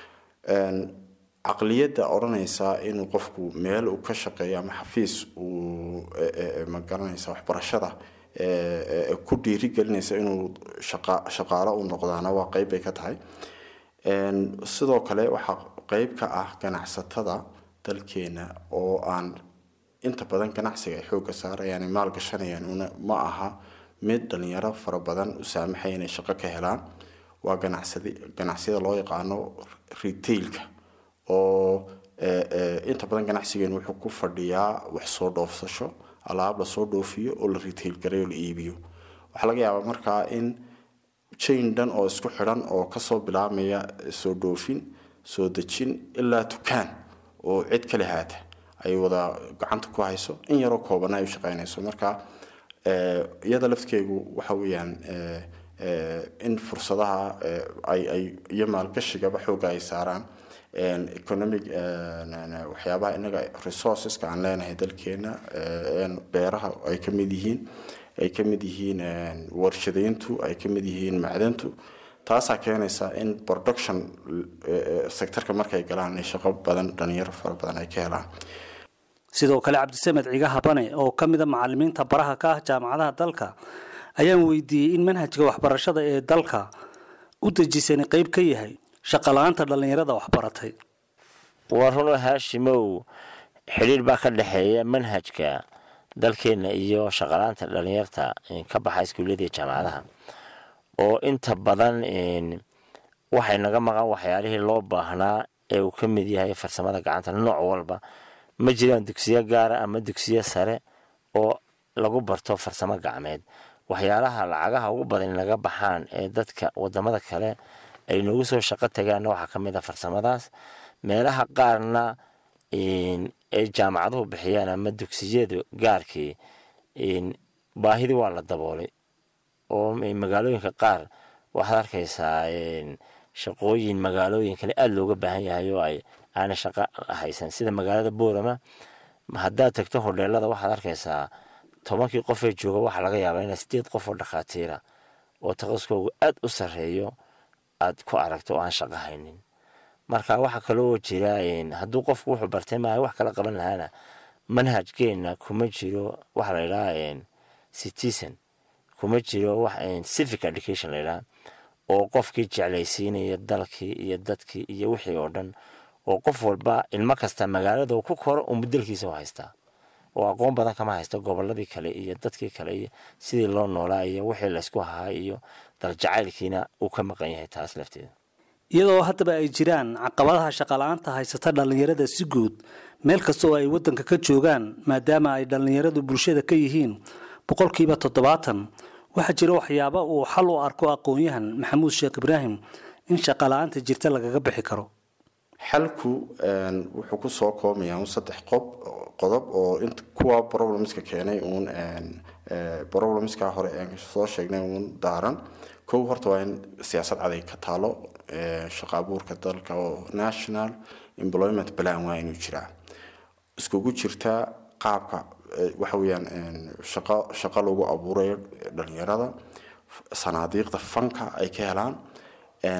Q: caqliyadda odhanaysa inuu qofku meel uu ka shaqeeyo ama xafiis uu magaranaysa waxbarashada ku dhiirigelinaysa inuu shaqaalo u noqdaana waa qeyb bay ka tahay sidoo kale waxaa qeyb ka ah ganacsatada dalkeena oo aan inta badan ganacsiga ay xoogga saarayaan maal gashanayaan una ma aha mid dhalinyaro fara badan u saamaxaya inay shaqo ka helaan waa ganacsadi ganacsiyada loo yaqaano retailka oo inta badan ganacsigeenu wuxuu ku fadhiyaa wax soo dhoofsasho alaab lasoo dhoofiyo oo la retail garay oo la iibiyo waxaa laga yaabaa markaa in chain dhan oo isku xidhan oo kasoo bilaabmaya soo dhoofin soo dejin ilaa dukaan oo cid kale haata ay wada gacanta ku hayso in yaroo koobana ay u shaqeynayso marka iyada lafteegu waxa weeyaan in fursadaha ay ay iyo maalgashigaba xooga ay saaraan economic waxyaabaha inaga resourceska aan leenahay dalkeena beeraha ay ka mid yihiin ay ka mid yihiin warshadeyntu ay ka mid yihiin macdantu taasaa keenaysa in production sectorka markay galaan ay shaqo badan dhalinyaro fara badan ay ka helaan
O: sidoo kale cabdisamed ciga habane oo ka mida macalimiinta baraha ka ah jaamacadaha dalka ayaan weydiiyey in manhajka waxbarashada ee dalka u dejisani qeyb ka yahay shaqala-aanta dhallinyarada waxbaratay
R: waa runoo haashimow xidhiir baa ka dhexeeya manhajka dalkeenna iyo shaqala-aanta dhallinyarta ka baxa iskuullada iyo jaamacadaha oo inta badan waxay naga maqan waxyaalihii loo baahnaa ee uu ka mid yahay farsamada gacanta nooc walba ma jiraan dugsiyo gaara ama dugsiyo sare oo lagu barto farsamo gacmeed waxyaalaha lacagaha ugu badan naga baxaan ee dadka wadamada kale ay noogu soo shaqo tagaanna waxaa ka mid a farsamadaas meelaha qaarna ay jaamacaduhu bixiyaan ama dugsiyadu gaarkii baahidii waa la daboolay oo magaalooyinka qaar waxaad arkaysaa shaqooyin magaalooyin kale aada looga baahan yahay oo ay aana shaqo haysan sida magaalada boorama haddaad tagto hodheelada waxaad arkaysaa tobankii qofee jooga waxaa laga yaabaa inaa sideed qof oo dhakhaatiira oo taqaskoogu aada u sarreeyo aad ku aragto oo aan shaqo haynin marka waxaa kaloo jira hadduu qofku wuxuu bartay maaha wax kala qaban lahaana manhajkeenna kuma jiro waxa la idhaha citizen kuma jiro civic education la idhaha oo qofkii jeclaysiinaya dalkii iyo dadkii iyo wixii oo dhan oo qof walba ilmo kasta magaalada ku koro uu mudelkiisa u haystaa oo aqoon badan kama haysto goboladii kale iyo dadkii kale iyo sidii loo noolaa iyo wixii laysku hahaa iyo daljacaylkiina uu ka maqan yahay taas lafteeda
O: iyadoo haddaba ay jiraan caqabadaha shaqala-aanta haysata dhallinyarada si guud meel kasta oo ay waddanka ka joogaan maadaama ay dhallinyaradu bulshada ka yihiin boqolkiiba toddobaatan waxaa jira waxyaaba uu xal u arko aqoon-yahan maxamuud sheekh ibraahim in shaqala-aanta jirta lagaga bixi karo
Q: xalku wuxuu kusoo koobayaa un saddex qob qodob oo int kuwa problemska keenay uun problemska hore aan soo sheegnay uun daaran kow horta waa in siyaasad caday ka taalo shaqa abuurka dalka oo national employment plan waa inuu jiraa iskugu jirta qaabka waxa weeyaan shaqo shaqo lagu abuurayo dhalinyarada sanaadiiqda fanka ay ka helaan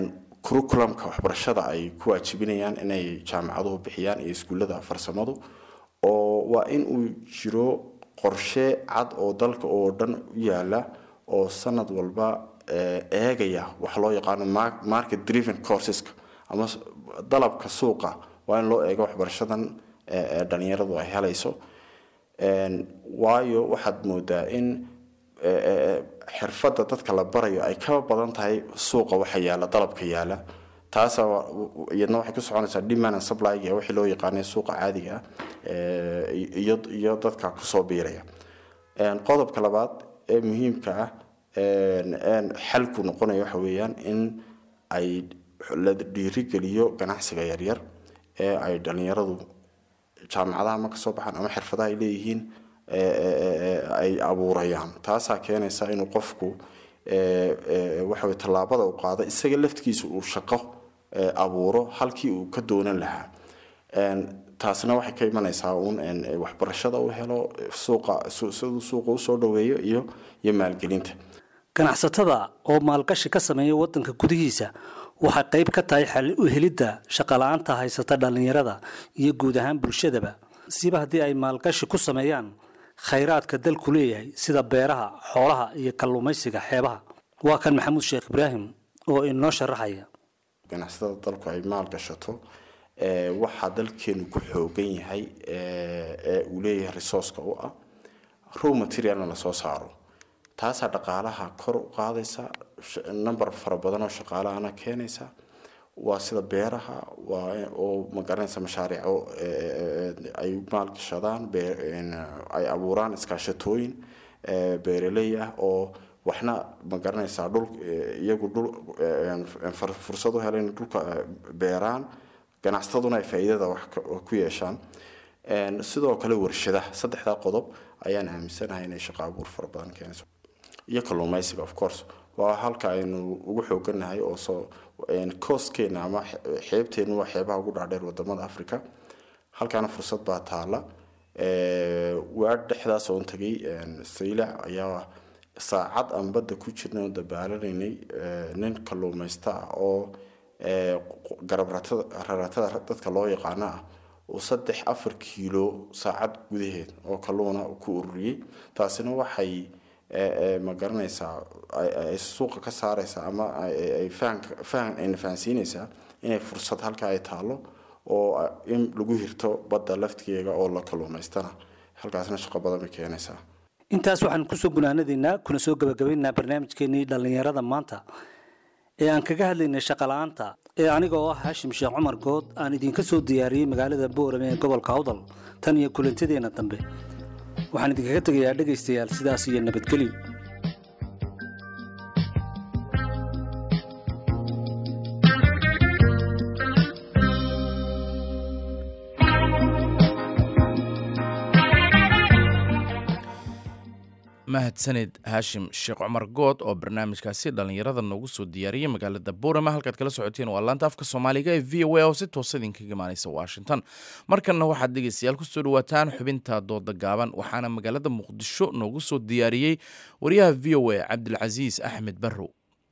Q: curriculumka waxbarashada ay ku waajibinayaan inay jaamacaduhu bixiyaan iyo iskuullada farsamadu oo waa in uu jiro qorshe cad oo dalka oo dhan u yaala oo sanad walba eegaya wax loo yaqaano market driven courseska ama dalabka suuqa waa in loo eego waxbarashadan dhalinyaradu ay helayso waayo waxaad moodaa in xirfadda dadka la barayo ay ka badan tahay suuqa waxa yaala dalabka yaala taasa iyadna waxay ku soconaysaa demand and supply wixii loo yaqaanay suuqa caadiga ah iyo iyo dadka kusoo biiraya qodobka labaad ee muhiimka ah xalku noqonaya waxa weeyaan in ay la dhiirigeliyo ganacsiga yaryar ee ay dhalinyaradu jaamacadaha ma kasoo baxaan ama xirfadaha ay leeyihiin ay abuurayaan taasaa keenaysa inuu qofku waxa tallaabada u qaado isaga laftigiisa uu shaqo abuuro halkii uu ka doonan lahaa taasna waxay ka imanaysaa uun waxbarashada uu helo suuqa siduu suuqa usoo dhaweeyo iyo iyo maalgelinta
O: ganacsatada oo maalgashi ka sameeya waddanka gudihiisa waxay qayb ka tahay xal u helidda shaqala-aanta haysata dhallinyarada iyo guud ahaan bulshadaba siba haddii ay maalgashi ku sameeyaan khayraadka dalku leeyahay sida beeraha xoolaha iyo kalluumaysiga xeebaha waa kan maxamuud sheekh ibraahim oo inoo sharaxaya
Q: ganacsatada dalku ay maalgashato waxaa dalkeenu ku xoogan yahay ee uu leeyahay resourceka u ah row materialna lasoo saaro taasaa dhaqaalaha kor u qaadaysa number fara badan oo shaqaalahana keenaysa waa sida beeraha waa oo magaranaysa mashaariico ay maalgashadaan ay abuuraan iskaashatooyin beeraley ah oo waxna magaranaysaa dhul iyagu dhul fursad u helen dhulka beeraan ganacsataduna ay faa'iidada wax ku yeeshaan sidoo kale warshadaha saddexdaa qodob ayaan aaminsanahay inay shaqo abuur fara badan keenayso iyo kalluumaysiga of course waa halka aynu ugu xooganahay oo soo coastkeena ama xeebteenu waa xeebaha ugu dhaadheer wadamada africa halkaana fursad baa taala waa dhexdaas oon tagay saylac ayaa saacad aan badda ku jirnay oo dabaalaneynay nin kalluumaysta ah oo garab raratada dadka loo yaqaano ah uu saddex afar kiilo saacad gudaheed oo kalluuna ku ururiyey taasina waxay ma garanaysaa ay suuqa ka saaraysaa ama ay fahan ayna fahansiinaysaa inay fursad halka ay taalo oo in lagu hirto badda laftigeega oo la kalluumaystana halkaasna shaqo badan bay keenaysaa
O: intaas waxaan kusoo gunaanadaynaa kuna soo gabagabaynaynaa barnaamijkeenii dhallinyarada maanta ee aan kaga hadlaynay shaqala-aanta ee aniga oo ah haashim sheekh cumar good aan idinka soo diyaariyey magaalada boorame ee gobolka awdal tan iyo kulantadeenna dambe waxaan idinkaga tegayaa dhegaystayaal sidaas iyo nabadgelyo
A: mahadsanid haashim sheekh cumar good oo barnaamijkaasi dhallinyarada noogu soo diyaariyey magaalada boorama halkaad kala socoteen waa laanta afka soomaaliga ee v o a oo si toosa idinkaga imaaneysa washington markanna waxaad dhegeystayaal kusoo dhawaataan xubinta dooda gaaban waxaana magaalada muqdisho noogu soo diyaariyey wariyaha v o a cabdilcasiis axmed barrow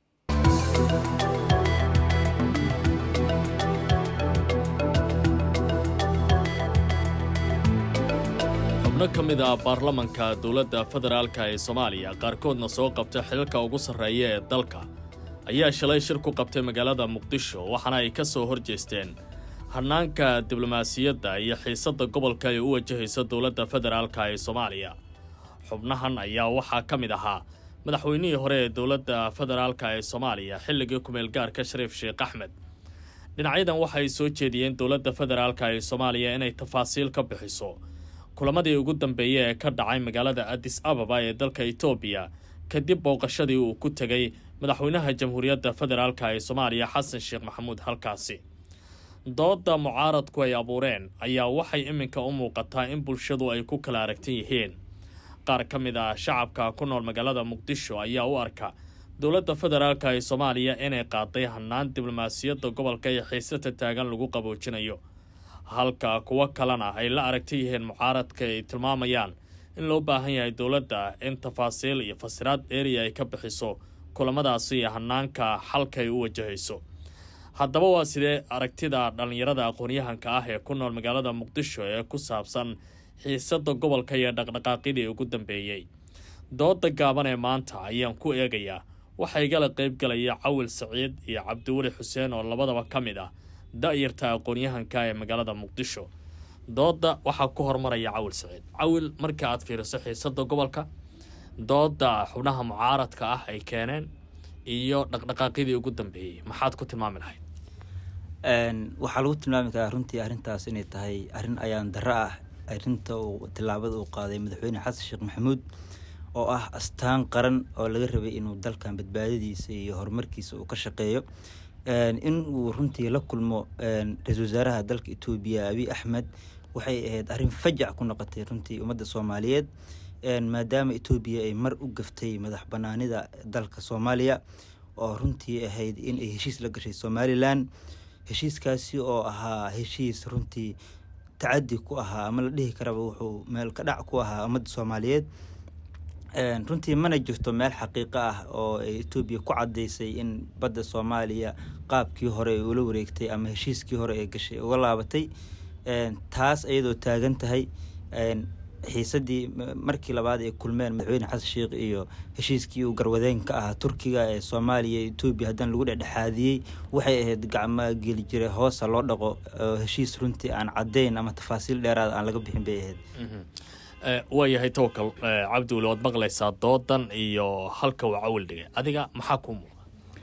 S: xubno ka mid ah baarlamanka dowladda federaalka ee soomaaliya qaarkoodna soo qabta xilalka ugu sarreeya ee dalka ayaa shalay shir ku qabtay magaalada muqdisho waxaana ay ka soo hor jeesteen hannaanka diblomaasiyadda iyo xiisadda gobolka ay u wajahayso dowladda federaalka ee soomaaliya xubnahan ayaa waxaa ka mid ahaa madaxweynihii hore ee dowladda federaalka ee soomaaliya xilligii kumeelgaarka shariif sheekh axmed dhinacyadan waxay soo jeediyeen dowladda federaalka ee soomaaliya inay tafaasiil ka bixiso kulamadii ugu dambeeyey ee ka dhacay magaalada addis ababa ee dalka etoobiya kadib booqashadii uu ku tegay madaxweynaha jamhuuriyadda federaalka ee soomaaliya xasan sheekh maxamuud halkaasi doodda mucaaradku ay abuureen ayaa waxay iminka u muuqataa in bulshadu ay ku kala aragtan yihiin qaar ka mid ah shacabka ku nool magaalada muqdisho ayaa u arka dowladda federaalka ee soomaaliya inay qaaday hannaan diblomaasiyadda gobolka iyo xiisata taagan lagu qaboojinayo halka kuwo kalena ay la aragta yihiin mucaaradka ay tilmaamayaan in loo baahan yahay dowladda in tafaasiil iyo fasiraad dheeriya ay ka bixiso kulamadaasi iyo hannaanka xalka ay u wajahayso haddaba waa sidee aragtida dhallinyarada aqoon-yahanka ah ee ku nool magaalada muqdisho ee ku saabsan xiisada gobolka iyo dhaqdhaqaaqyadii ugu dambeeyey dooda gaaban ee maanta ayaan ku eegayaa waxaa igala qayb galaya cawil saciid iyo cabdiweli xuseen oo labadaba ka mid ah da-yarta aqoon-yahanka ee magaalada muqdisho dooda waxaa ku hormaraya cawil saciid cawil marka aad fiiriso xiisada gobolka dooda xubnaha mucaaradka ah ay keeneen iyo dhaqdhaqaaqyadii ugu dambeeyey maxaad ku tilmaami lahayd
T: waxaa lagu tilmaami karaa runtii arrintaas inay tahay arrin ayaan darro ah arrinta uu tillaabada uu qaaday madaxweyne xasan sheekh maxamuud oo ah astaan qaran oo laga rabay inuu dalkan badbaadadiisa iyo horumarkiisa uu ka shaqeeyo in uu runtii la kulmo ra-iisul wasaaraha dalka etoobiya abiy axmed waxay ahayd arrin fajac ku noqotay runtii ummadda soomaaliyeed maadaama etoobiya ay mar u gaftay madax banaanida dalka soomaaliya oo runtii ahayd in ay heshiis la gashay somalilan heshiiskaasi oo ahaa heshiis runtii tacadi ku ahaa ama la dhihi karaba wuxuu meel ka dhac ku ahaa ummadda soomaaliyeed runtii mana jirto meel xaqiiqo ah oo etoobiya ku caddaysay in badda soomaaliya qaabkii hore ay ula wareegtay ama heshiiskii hore ee gashay uga laabatay taas iyadoo taagan tahay xiisadii markii labaad ay kulmeen madaxweyne xasan sheekh iyo heshiiskii uu garwadeen ka ahaa turkiga ee soomaaliya iyo etoobiya haddana lagu dhexdhexaadiyey waxay ahayd gacmo geli jira hoosa loo dhaqo heshiis runtii aan caddayn ama tafaasiil dheeraad aan laga bixin bay ahayd
S: waayahay tawakal cabdiweli waad maqlaysaa doodan iyo halka uu cawil dhigay adiga maxaa kuu muuqa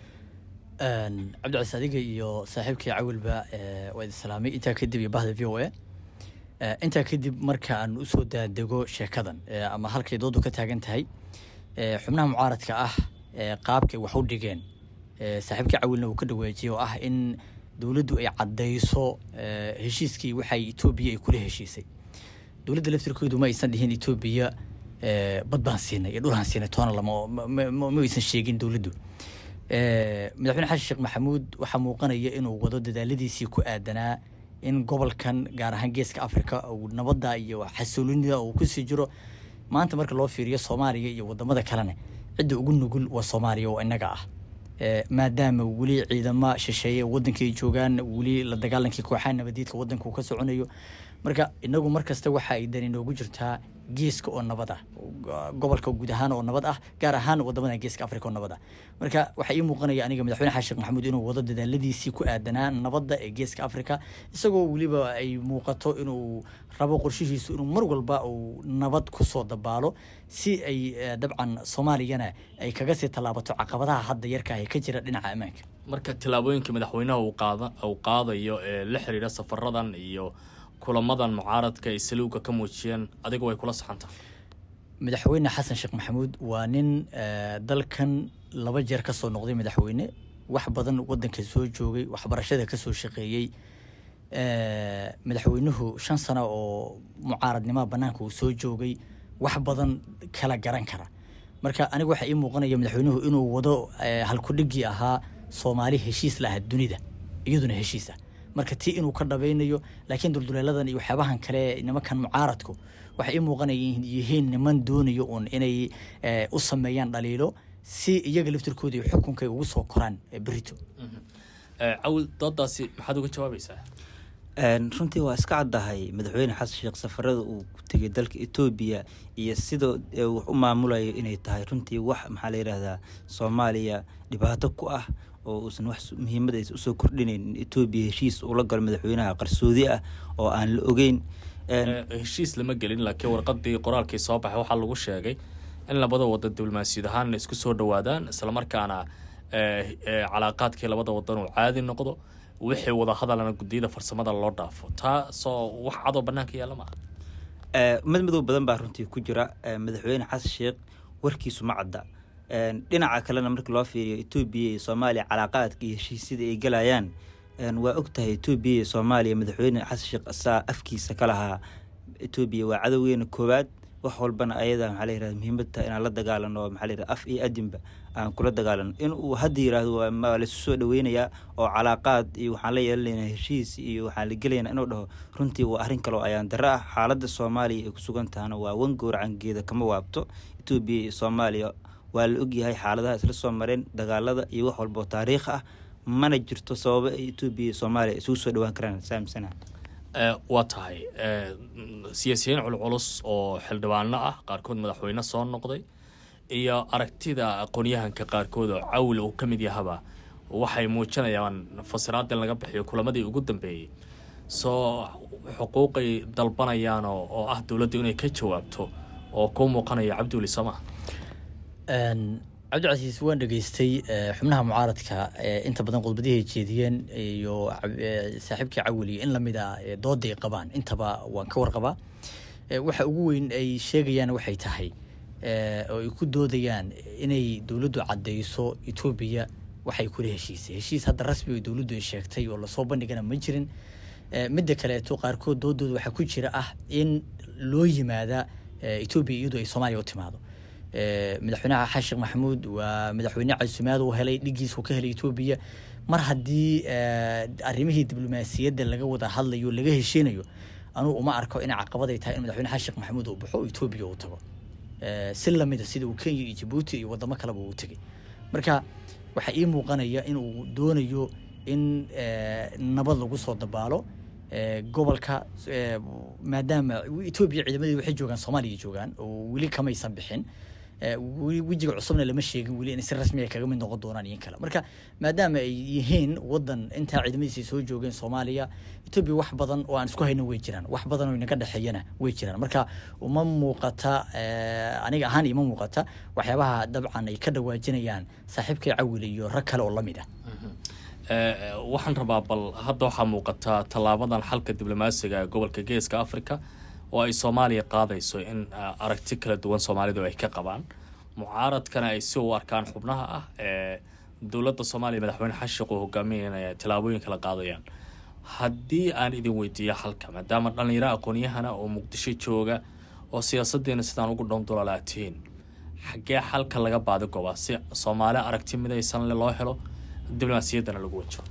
U: cabdicasiis adiga iyo saaxiibkii cawilba waa idin salaamay intaa kadib iyo bahda v o a intaa kadib marka aan usoo daadego sheekadan ama halkay doodu ka taagan tahay xubnaha mucaaradka ah qaabkay wax u dhigeen saaxiibkii cawilna uu ka dhawaajiyey oo ah in dowladdu ay caddayso heshiiskii waxay etoobiya ay kula heshiisay dowladda laftirkoodu ma aysan dhihin etoobiya bad baan siinay iyo dhul aan siinay toona lama ma aysan sheegin dowladdu madaxweyne xasan sheekh maxamuud waxaa muuqanaya inuu wado dadaaladiisii ku aadanaa in gobolkan gaar ahaan geeska africa uu nabadda iyo xasiloonida uu kusii jiro maanta marka loo fiiriyo soomaaliya iyo wadamada kalena cidda ugu nugul waa soomaaliya oo inaga ah maadaama weli ciidama shisheeye wadankay joogaan weli la dagaalankii kooxaha nabadiidka wadanka uu ka soconayo marka inagu markasta waxa ay dani noogu jirtaa geeska oo nabad ah gobolka guud ahaan oo nabad ah gaar ahaan wadamada geeska africa oo nabad ah marka waxaa ii muuqanaya aniga madaxweyne xasan sheekh maxamuud inuu wado dadaaladiisii ku aadanaa nabadda ee geeska africa isagoo weliba ay muuqato inuu rabo qorshihiisu inuu mar walba uu nabad kusoo dabaalo si ay dabcan soomaaliyana ay kaga sii tallaabato caqabadaha hadda yarka ee ka jira dhinaca ammaanka
S: marka tillaabooyinka madaxweynaha uu qaadayo ee la xiriira safaradan iyo kulamadan mucaaradka ay saliuga ka muujiyeen adiga way kula saxantaa
U: madaxweyne xasan sheekh maxamuud waa nin dalkan laba jeer ka soo noqday madaxweyne wax badan wadanka soo joogay waxbarashada ka soo shaqeeyey madaxweynuhu shan sano oo mucaaradnimoa bannaanka uu soo joogay wax badan kala garan kara marka aniga waxaa ii muuqanaya madaxweynuhu inuu wado halkudhigii ahaa soomaali heshiis lahaa dunida iyaduna heshiisa marka tii inuu ka dhabaynayo laakiin dulduleeladan iyo waxyaabahan kale nimankan mucaaradku waxay ii muuqanaya yihiin niman doonayo uun inay u sameeyaan dhaliilo si iyaga laftirkooda iyo xukunka ay ugu soo koraan berito
S: cawil doodaasi maxaad uga jawaabaysaa
T: runtii waa iska caddahay madaxweyne xasan sheekh safarada uu ku tegay dalka etoobiya iyo sida wax u maamulayo inay tahay runtii wax maxaa la yidhaahdaa soomaaliya dhibaato ku ah oo uusan wax muhiimad aysa usoo kordhinayn in etoobiya heshiis ula galo madaxweynaha qarsoodi ah oo aan la ogeyn
S: heshiis lama gelin laakiin warqadii qoraalkii soo baxay waxaa lagu sheegay in labada wadan diblomaasiyad ahaan isku soo dhawaadaan islamarkaana calaaqaadkii labada wadan uu caadi noqdo wixii wada hadalana guddiyada farsamada loo dhaafo taasoo wax cadoo banaanka yaalla maaha
T: mad madow badan baa runtii ku jira madaxweyne xasan sheekh warkiisu ma cadda dhinaca kalena marka loo fiiriyo etoobiya iyo soomaaliya calaaqaadka iyo heshiisyada ay galayaan waa og tahay etoobiya iyo soomaaliya madaxweyne xasan sheekh asaa afkiisa ka lahaa etoobiya waa cadowgeena koowaad wax walbana ayada maxaa la yirahda muhiimad tahay inaan la dagaalano oo maxaa la yirahda af iyo adinba aan kula dagaalano in uu hadda yiraahdo waa laisu soo dhaweynayaa oo calaaqaad iyo waxaan la yeelanaynaa heshiis iyo waxaan la gelaynaa inuu dhaho runtii waa arrin kale oo ayaan darro ah xaaladda soomaaliya ay ku sugan tahana waa wan gowracangeeda kama waabto etoobiya iyo soomaaliya waa la ogyahay xaaladaha isla soo mareen dagaalada iyo wax walba oo taariikh ah mana jirto sababo ay etoobiya iyo soomaaliya isugu soo dhawaan karaan saamsana
S: waa tahay siyaasiyiin culculus oo xildhibaano ah qaarkood madaxweyne soo noqday iyo aragtida aqoonyahanka qaarkood oo cawl uu ka mid yahaba waxay muujinayaan fasiraad in laga bixiyo kulamadii ugu dambeeyey soo xuquuqay dalbanayaan oo ah dowladdu inay ka jawaabto oo kuu muuqanaya cabdiweli sama
U: cabdicasiis waan dhegeystay xubnaha mucaaradka inta badan khudbadihi jeediyeen iyo saaxiibkii cawili in lamid a dooday qabaan intaba waan ka warqabaa waxa ugu weyn ay sheegayaan waxay tahay oo ay ku doodayaan inay dowladdu caddeyso etoobiya waxay kula heshiisay heshiis hadda rasmi oo dowladdu ay sheegtay oo lasoo bandhigana ma jirin midda kaleeto qaarkood doodooda waxaa ku jira ah in loo yimaada etoobiya iyadoo ay soomaaliya u timaado madaxweynaha xasan sheekh maxamuud waa madaxweyne casumaad uu helay dhigiis uu ka helay etoobiya mar haddii arrimihii diblomaasiyadda laga wada hadlayo laga heshiinayo anugu uma arko inay caqabaday tahay in madaxweyne xasan sheekh maxamuud uu baxo oo etoobiya uu tago si lamida sida uu kenya iyo jabuuti iyo wadamo kaleba uu tegay marka waxaa ii muuqanaya in uu doonayo in nabad lagu soo dabaalo gobolka maadaama etoobiya ciidamadeedu waxay joogaan soomaaliya joogaan oo weli kamaysan bixin wejiga cusubna lama sheegin weli inay si rasmi kaga mid noqon doonaan iyo kale marka maadaama ay yihiin wadan intaa ciidamadiisa soo joogeen soomaaliya etoobiya wax badan oo aan isku hayno way jiraan wax badan oo inaga dhexeeyana way jiraan marka uma muuqata aniga ahaan ima muuqata waxyaabaha dabcan ay ka dhawaajinayaan saaxiibkay cawil iyo rag kale oo lamid ah
S: waxaan rabaa bal hadda waxaa muuqataa tallaabadan xalka diblomaasiga ee gobolka geeska africa oo ay soomaaliya qaadayso in aragti kala duwan soomaalidu ay ka qabaan mucaaradkana ay si u arkaan xubnaha ah ee dowladda soomaaliya madaxweyne xashiq uu hogaaminaya tallaabooyin kala qaadayaan haddii aan idin weydiiyo xalka maadaama dhallinyaro aqoon-yahana oo muqdisho jooga oo siyaasaddeena sidaan ugu dhowndololaa tihiin xaggee xalka laga baadi gobaa si soomaali aragti midaysan le loo helo diblomaasiyaddana lagu wajo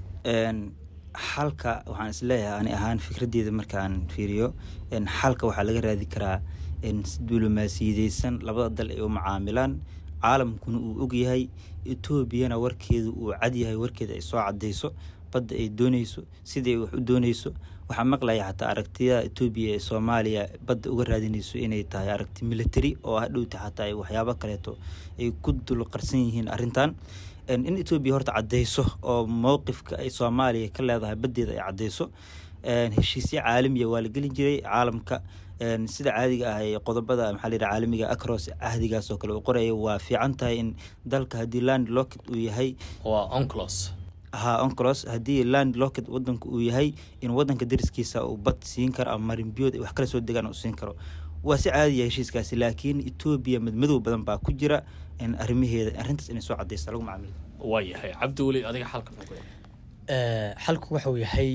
T: xalka waxaan isleeyahay ani ahaan fikraddeeda markaan fiiriyo xalka waxaa laga raadi karaa diblomaasiyadeysan labada dal ay u macaamilaan caalamkuna uu ogyahay etoobiyana warkeedu uu cadyahay warkeeda ay soo cadeyso badda ay dooneyso sidai wax u dooneyso waxaa maqlaya xataa aragtiyada etoobiya ee soomaaliya badda uga raadinayso inay tahay aragti military oo hadhowta xataa ay waxyaabo kaleeto ay ku dul qarsan yihiin arrintan in etoobiya horta cadeyso oo mowqifka ay soomaaliya ka leedahay baddeeda ay cadeyso heshiisyo caalamiya waa la gelin jiray caalamka sida caadiga ah ee qodobada maxaa layidhaha caalamiga acros cahdigaas oo kale uu qoraya waa fiican tahay in dalka haddii land locket uu yahay
S: waa onclos
T: ha onclos haddii land locket wadanka uu yahay in wadanka dariskiisa uu bad siin karo ama marinbiyood ay wax kala soo degaan uu siin karo waa si caadiya heshiiskaasi laakiin etoobiya madmadow badan baa ku jira in arrimaheeda arrintaas inay soo cadeysa lagu macaamilo
S: waa yahay cabdiweli adiga xalka
U: xalku waxau yahay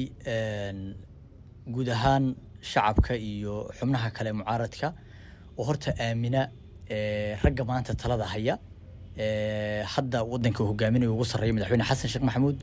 U: guud ahaan shacabka iyo xubnaha kale mucaaradka oo horta aamina ragga maanta talada haya hadda wadanka hogaaminaya ugu sarreeya madaxweyne xasan sheekh maxamuud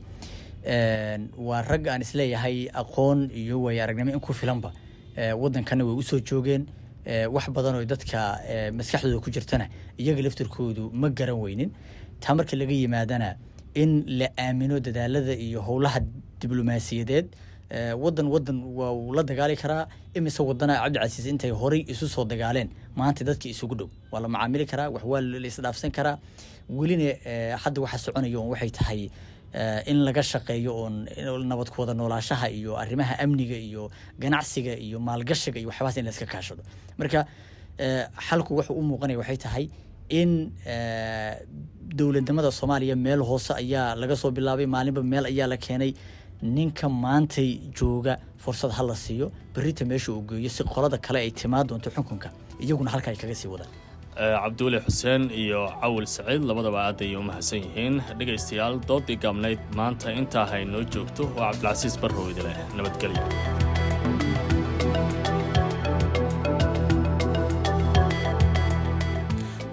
U: waa rag aan isleeyahay aqoon iyo waaya aragnimo in ku filanba wadankana way usoo joogeen wax badan oo dadka maskaxdooda ku jirtana iyaga laftirkoodu ma garan weynin taa marka laga yimaadana in la aamino dadaalada iyo howlaha diblomaasiyadeed wadan wadan waa uu la dagaali karaa imise wadana cabdicasiis intay horay isu soo dagaaleen maanta dadka isugu dhow waa la macaamili karaa wax waa la isdhaafsan karaa welina hadda waxa soconaya oon waxay tahay in laga shaqeeyo oon nabad ku wada noolaashaha iyo arrimaha amniga iyo ganacsiga iyo maalgashiga iyo waxyabahaas in la iska kaashado marka xalku wuxuu u muuqanaya waxay tahay in dowladnimada soomaaliya meel hoose ayaa laga soo bilaabay maalinba meel ayaa la keenay ninka maantay jooga fursad ha la siiyo berita meesha uu geeyo si qolada kale ay timaa doonto xukunka iyaguna halka ay kaga sii wadaan
S: cabdiweli xuseen iyo cawil saciid labadaba aad ayay u mahadsan yihiin dhegaystayaal doodii gaabnayd maanta intaa hay noo joogto waa cabdilcasiis barrow idileh nabadgelyo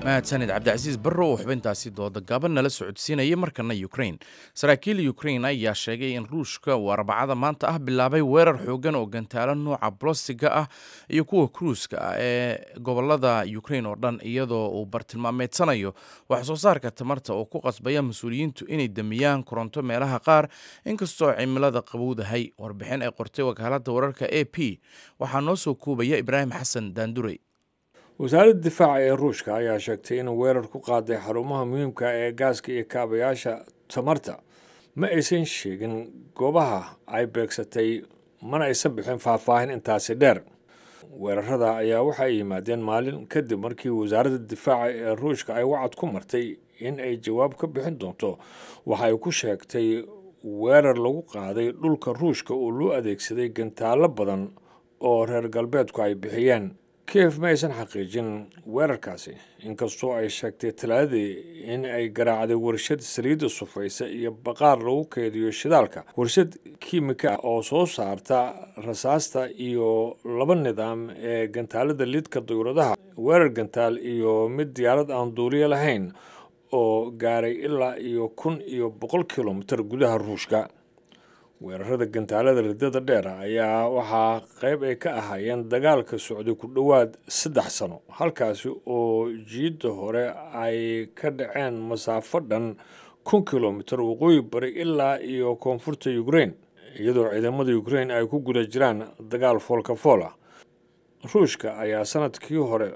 A: mahadsanid cabdicasiis barro oo xubintaasi dooda gaaban nala socodsiinaya markana ukrain saraakiil ukrain ayaa sheegay in ruushka uu arbacada maanta ah bilaabay weerar xoogan oo gantaalo nooca bolostiga ah iyo kuwa kruuska ah ee gobolada ukrain oo dhan iyadoo uu bartilmaameedsanayo wax soo saarka tamarta oo ku qasbaya mas-uuliyiintu inay damiyaan koronto meelaha qaar inkastoo cimilada qabowdahay warbixin ay qortay wakaalada wararka a p waxaa noo soo koobaya ibraahim xasan daandurey
D: wasaaradda difaaca ee ruushka ayaa sheegtay inuu weerar ku qaaday xarumaha muhiimka ee gaaska iyo kaabayaasha tamarta ma aysan sheegin goobaha ay beegsatay mana aysan bixin faahfaahin intaasi dheer weerarada ayaa waxay yimaadeen maalin kadib markii wasaaradda difaaca ee ruushka ay wacad ku martay in ay jawaab ka bixin doonto waxa ay ku sheegtay weerar lagu qaaday dhulka ruushka oo loo adeegsaday gantaallo badan oo reer galbeedku ay bixiyeen kiev ma aysan xaqiijin weerarkaasi inkastoo ay sheegtay talaadadii in ay garaacday warshad saliidda sufaysa iyo baqaar lagu keydiyo shidaalka warshad kiimika ah oo soo saarta rasaasta iyo laba nidaam ee gantaalada lidka dawladaha weerar gantaal iyo mid diyaarad aan duuliyo lahayn oo gaaray ilaa iyo kun iyo boqol kilomitir gudaha ruushka weerarada gantaalada riddada dheer ayaa waxaa qayb ay ka ahaayeen dagaalka socday ku dhowaad saddex sano halkaasi oo jiidda hore ay ka dhaceen masaafo dhan kun kilomitir waqooyi bari ilaa iyo koonfurta ukrain iyadoo ciidamada ukrain ay ku guda jiraan dagaal foolka fool ah ruushka ayaa sanadkii hore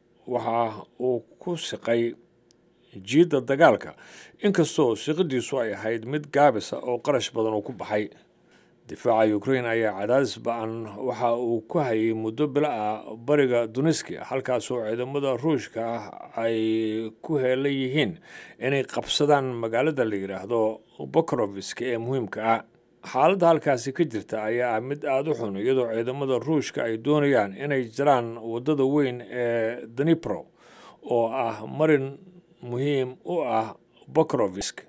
D: waxa uu ku siqay jiidda dagaalka inkastoo siqidiisu ay ahayd mid gaabisa oo qarash badan uu ku baxay difaaca ukrain ayaa cadaadis ba-an waxa uu ku hayay muddo bilo ah bariga duniski halkaasoo ciidamada ruushka ah ay ku heelan yihiin inay qabsadaan magaalada la yidhaahdo bokroviska ee muhiimka ah xaaladda halkaasi ka jirta ayaa ah mid aada u xun iyadoo ciidamada ruushka ay doonayaan inay jiraan waddada weyn ee danipro oo ah marin muhiim u ah bokrovisk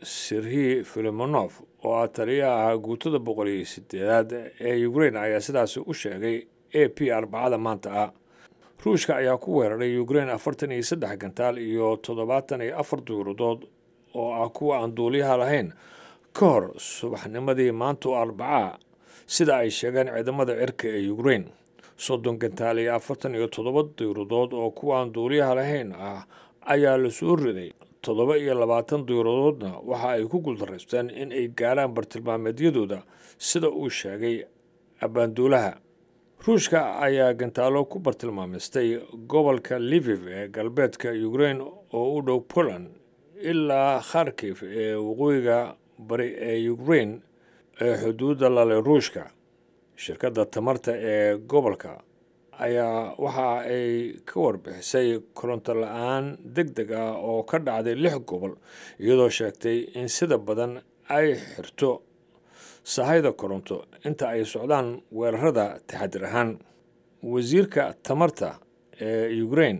D: sirhi filimonov oo ah taliyaha guutada boqol iyo sideedaad ee ukrain ayaa sidaasi u sheegay a p arbacada maanta ah ruushka ayaa ku weeraray ukrain afartan iyo saddex gantaal iyo toddobaatan iyo afar duuradood oo ah kuwa aan duuliyaha lahayn ka hor subaxnimadii maanta oo arbacaa sida ay sheegeen ciidamada cirka ee ukrain soddon gantaal iyo afartan iyo toddoba duuradood oo kuwa aan duuliyaha lahayn ah ayaa la soo riday toddoba iyo labaatan duuradoodna waxa ay ku guuldareysteen in ay gaaraan bartilmaameedyadooda sida uu sheegay abbaanduulaha ruushka ayaa gantaalo ku bartilmaameystay gobolka liviv ee galbeedka ukrain oo u dhow poland ilaa kharkif ee waqooyiga bari ee ukrain ee xuduudda lale ruushka shirkadda tamarta ee gobolka ayaa waxa ay ka warbixisay koronto la-aan deg deg ah oo ka dhacday lix gobol iyadoo sheegtay in sida badan ay xirto sahayda koronto inta ay socdaan weerarada taxadir ahaan wasiirka tamarta ee ukrain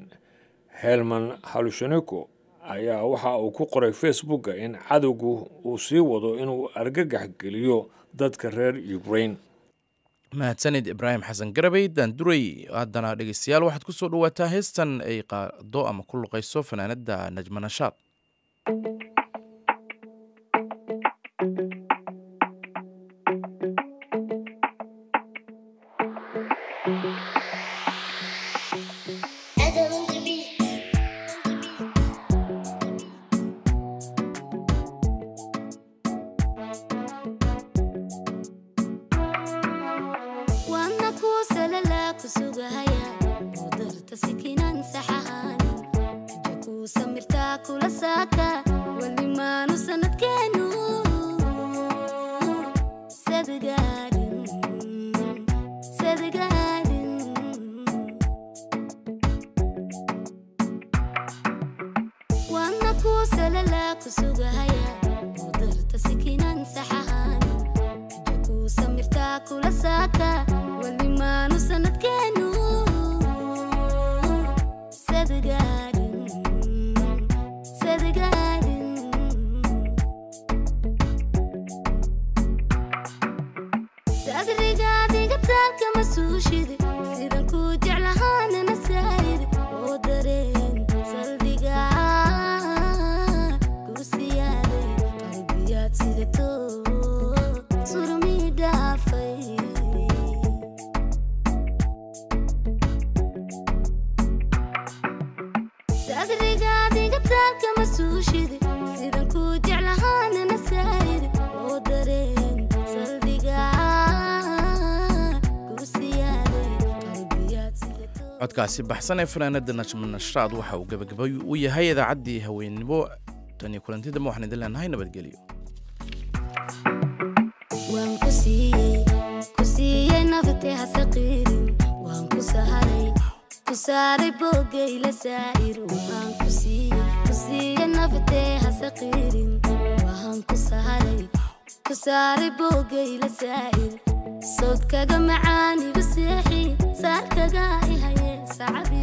D: helman halusheniko ayaa waxa uu ku qoray facebooka in cadowgu uu sii wado inuu argagax geliyo dadka reer ukrain
A: mahadsanid ibraahim xasan garabey daanduray haddana dhegeystayaal waxaad ku soo dhawaataa heestan ay qaado ama ku luqayso fanaanada najma nashaad
V: sidan ku jeclahaanana saayid oo dareen saldhig
B: suushide sidan kuu jeclahaana nasaayide oo dareen saldhiga kuusiyaaday qalbiyaad
A: codkaasi baxsan ee fanaanada najma nashraad waxa uu gebagabay u yahay idaacaddii haweennimo tan iyo kulantidama waxaan idin leenahay nabadgelyo
B: waan ku siiyey ku siiyey naftee hasaqiirin waan ku saharay ku saaray boogayla saa'ir waan ku siiyey ku siiyey naftee hasaqiirin waan ku saharay ku saaray boogayla saa'ir sawdkaga macaan igu seexi saarkaga ihaye sacabi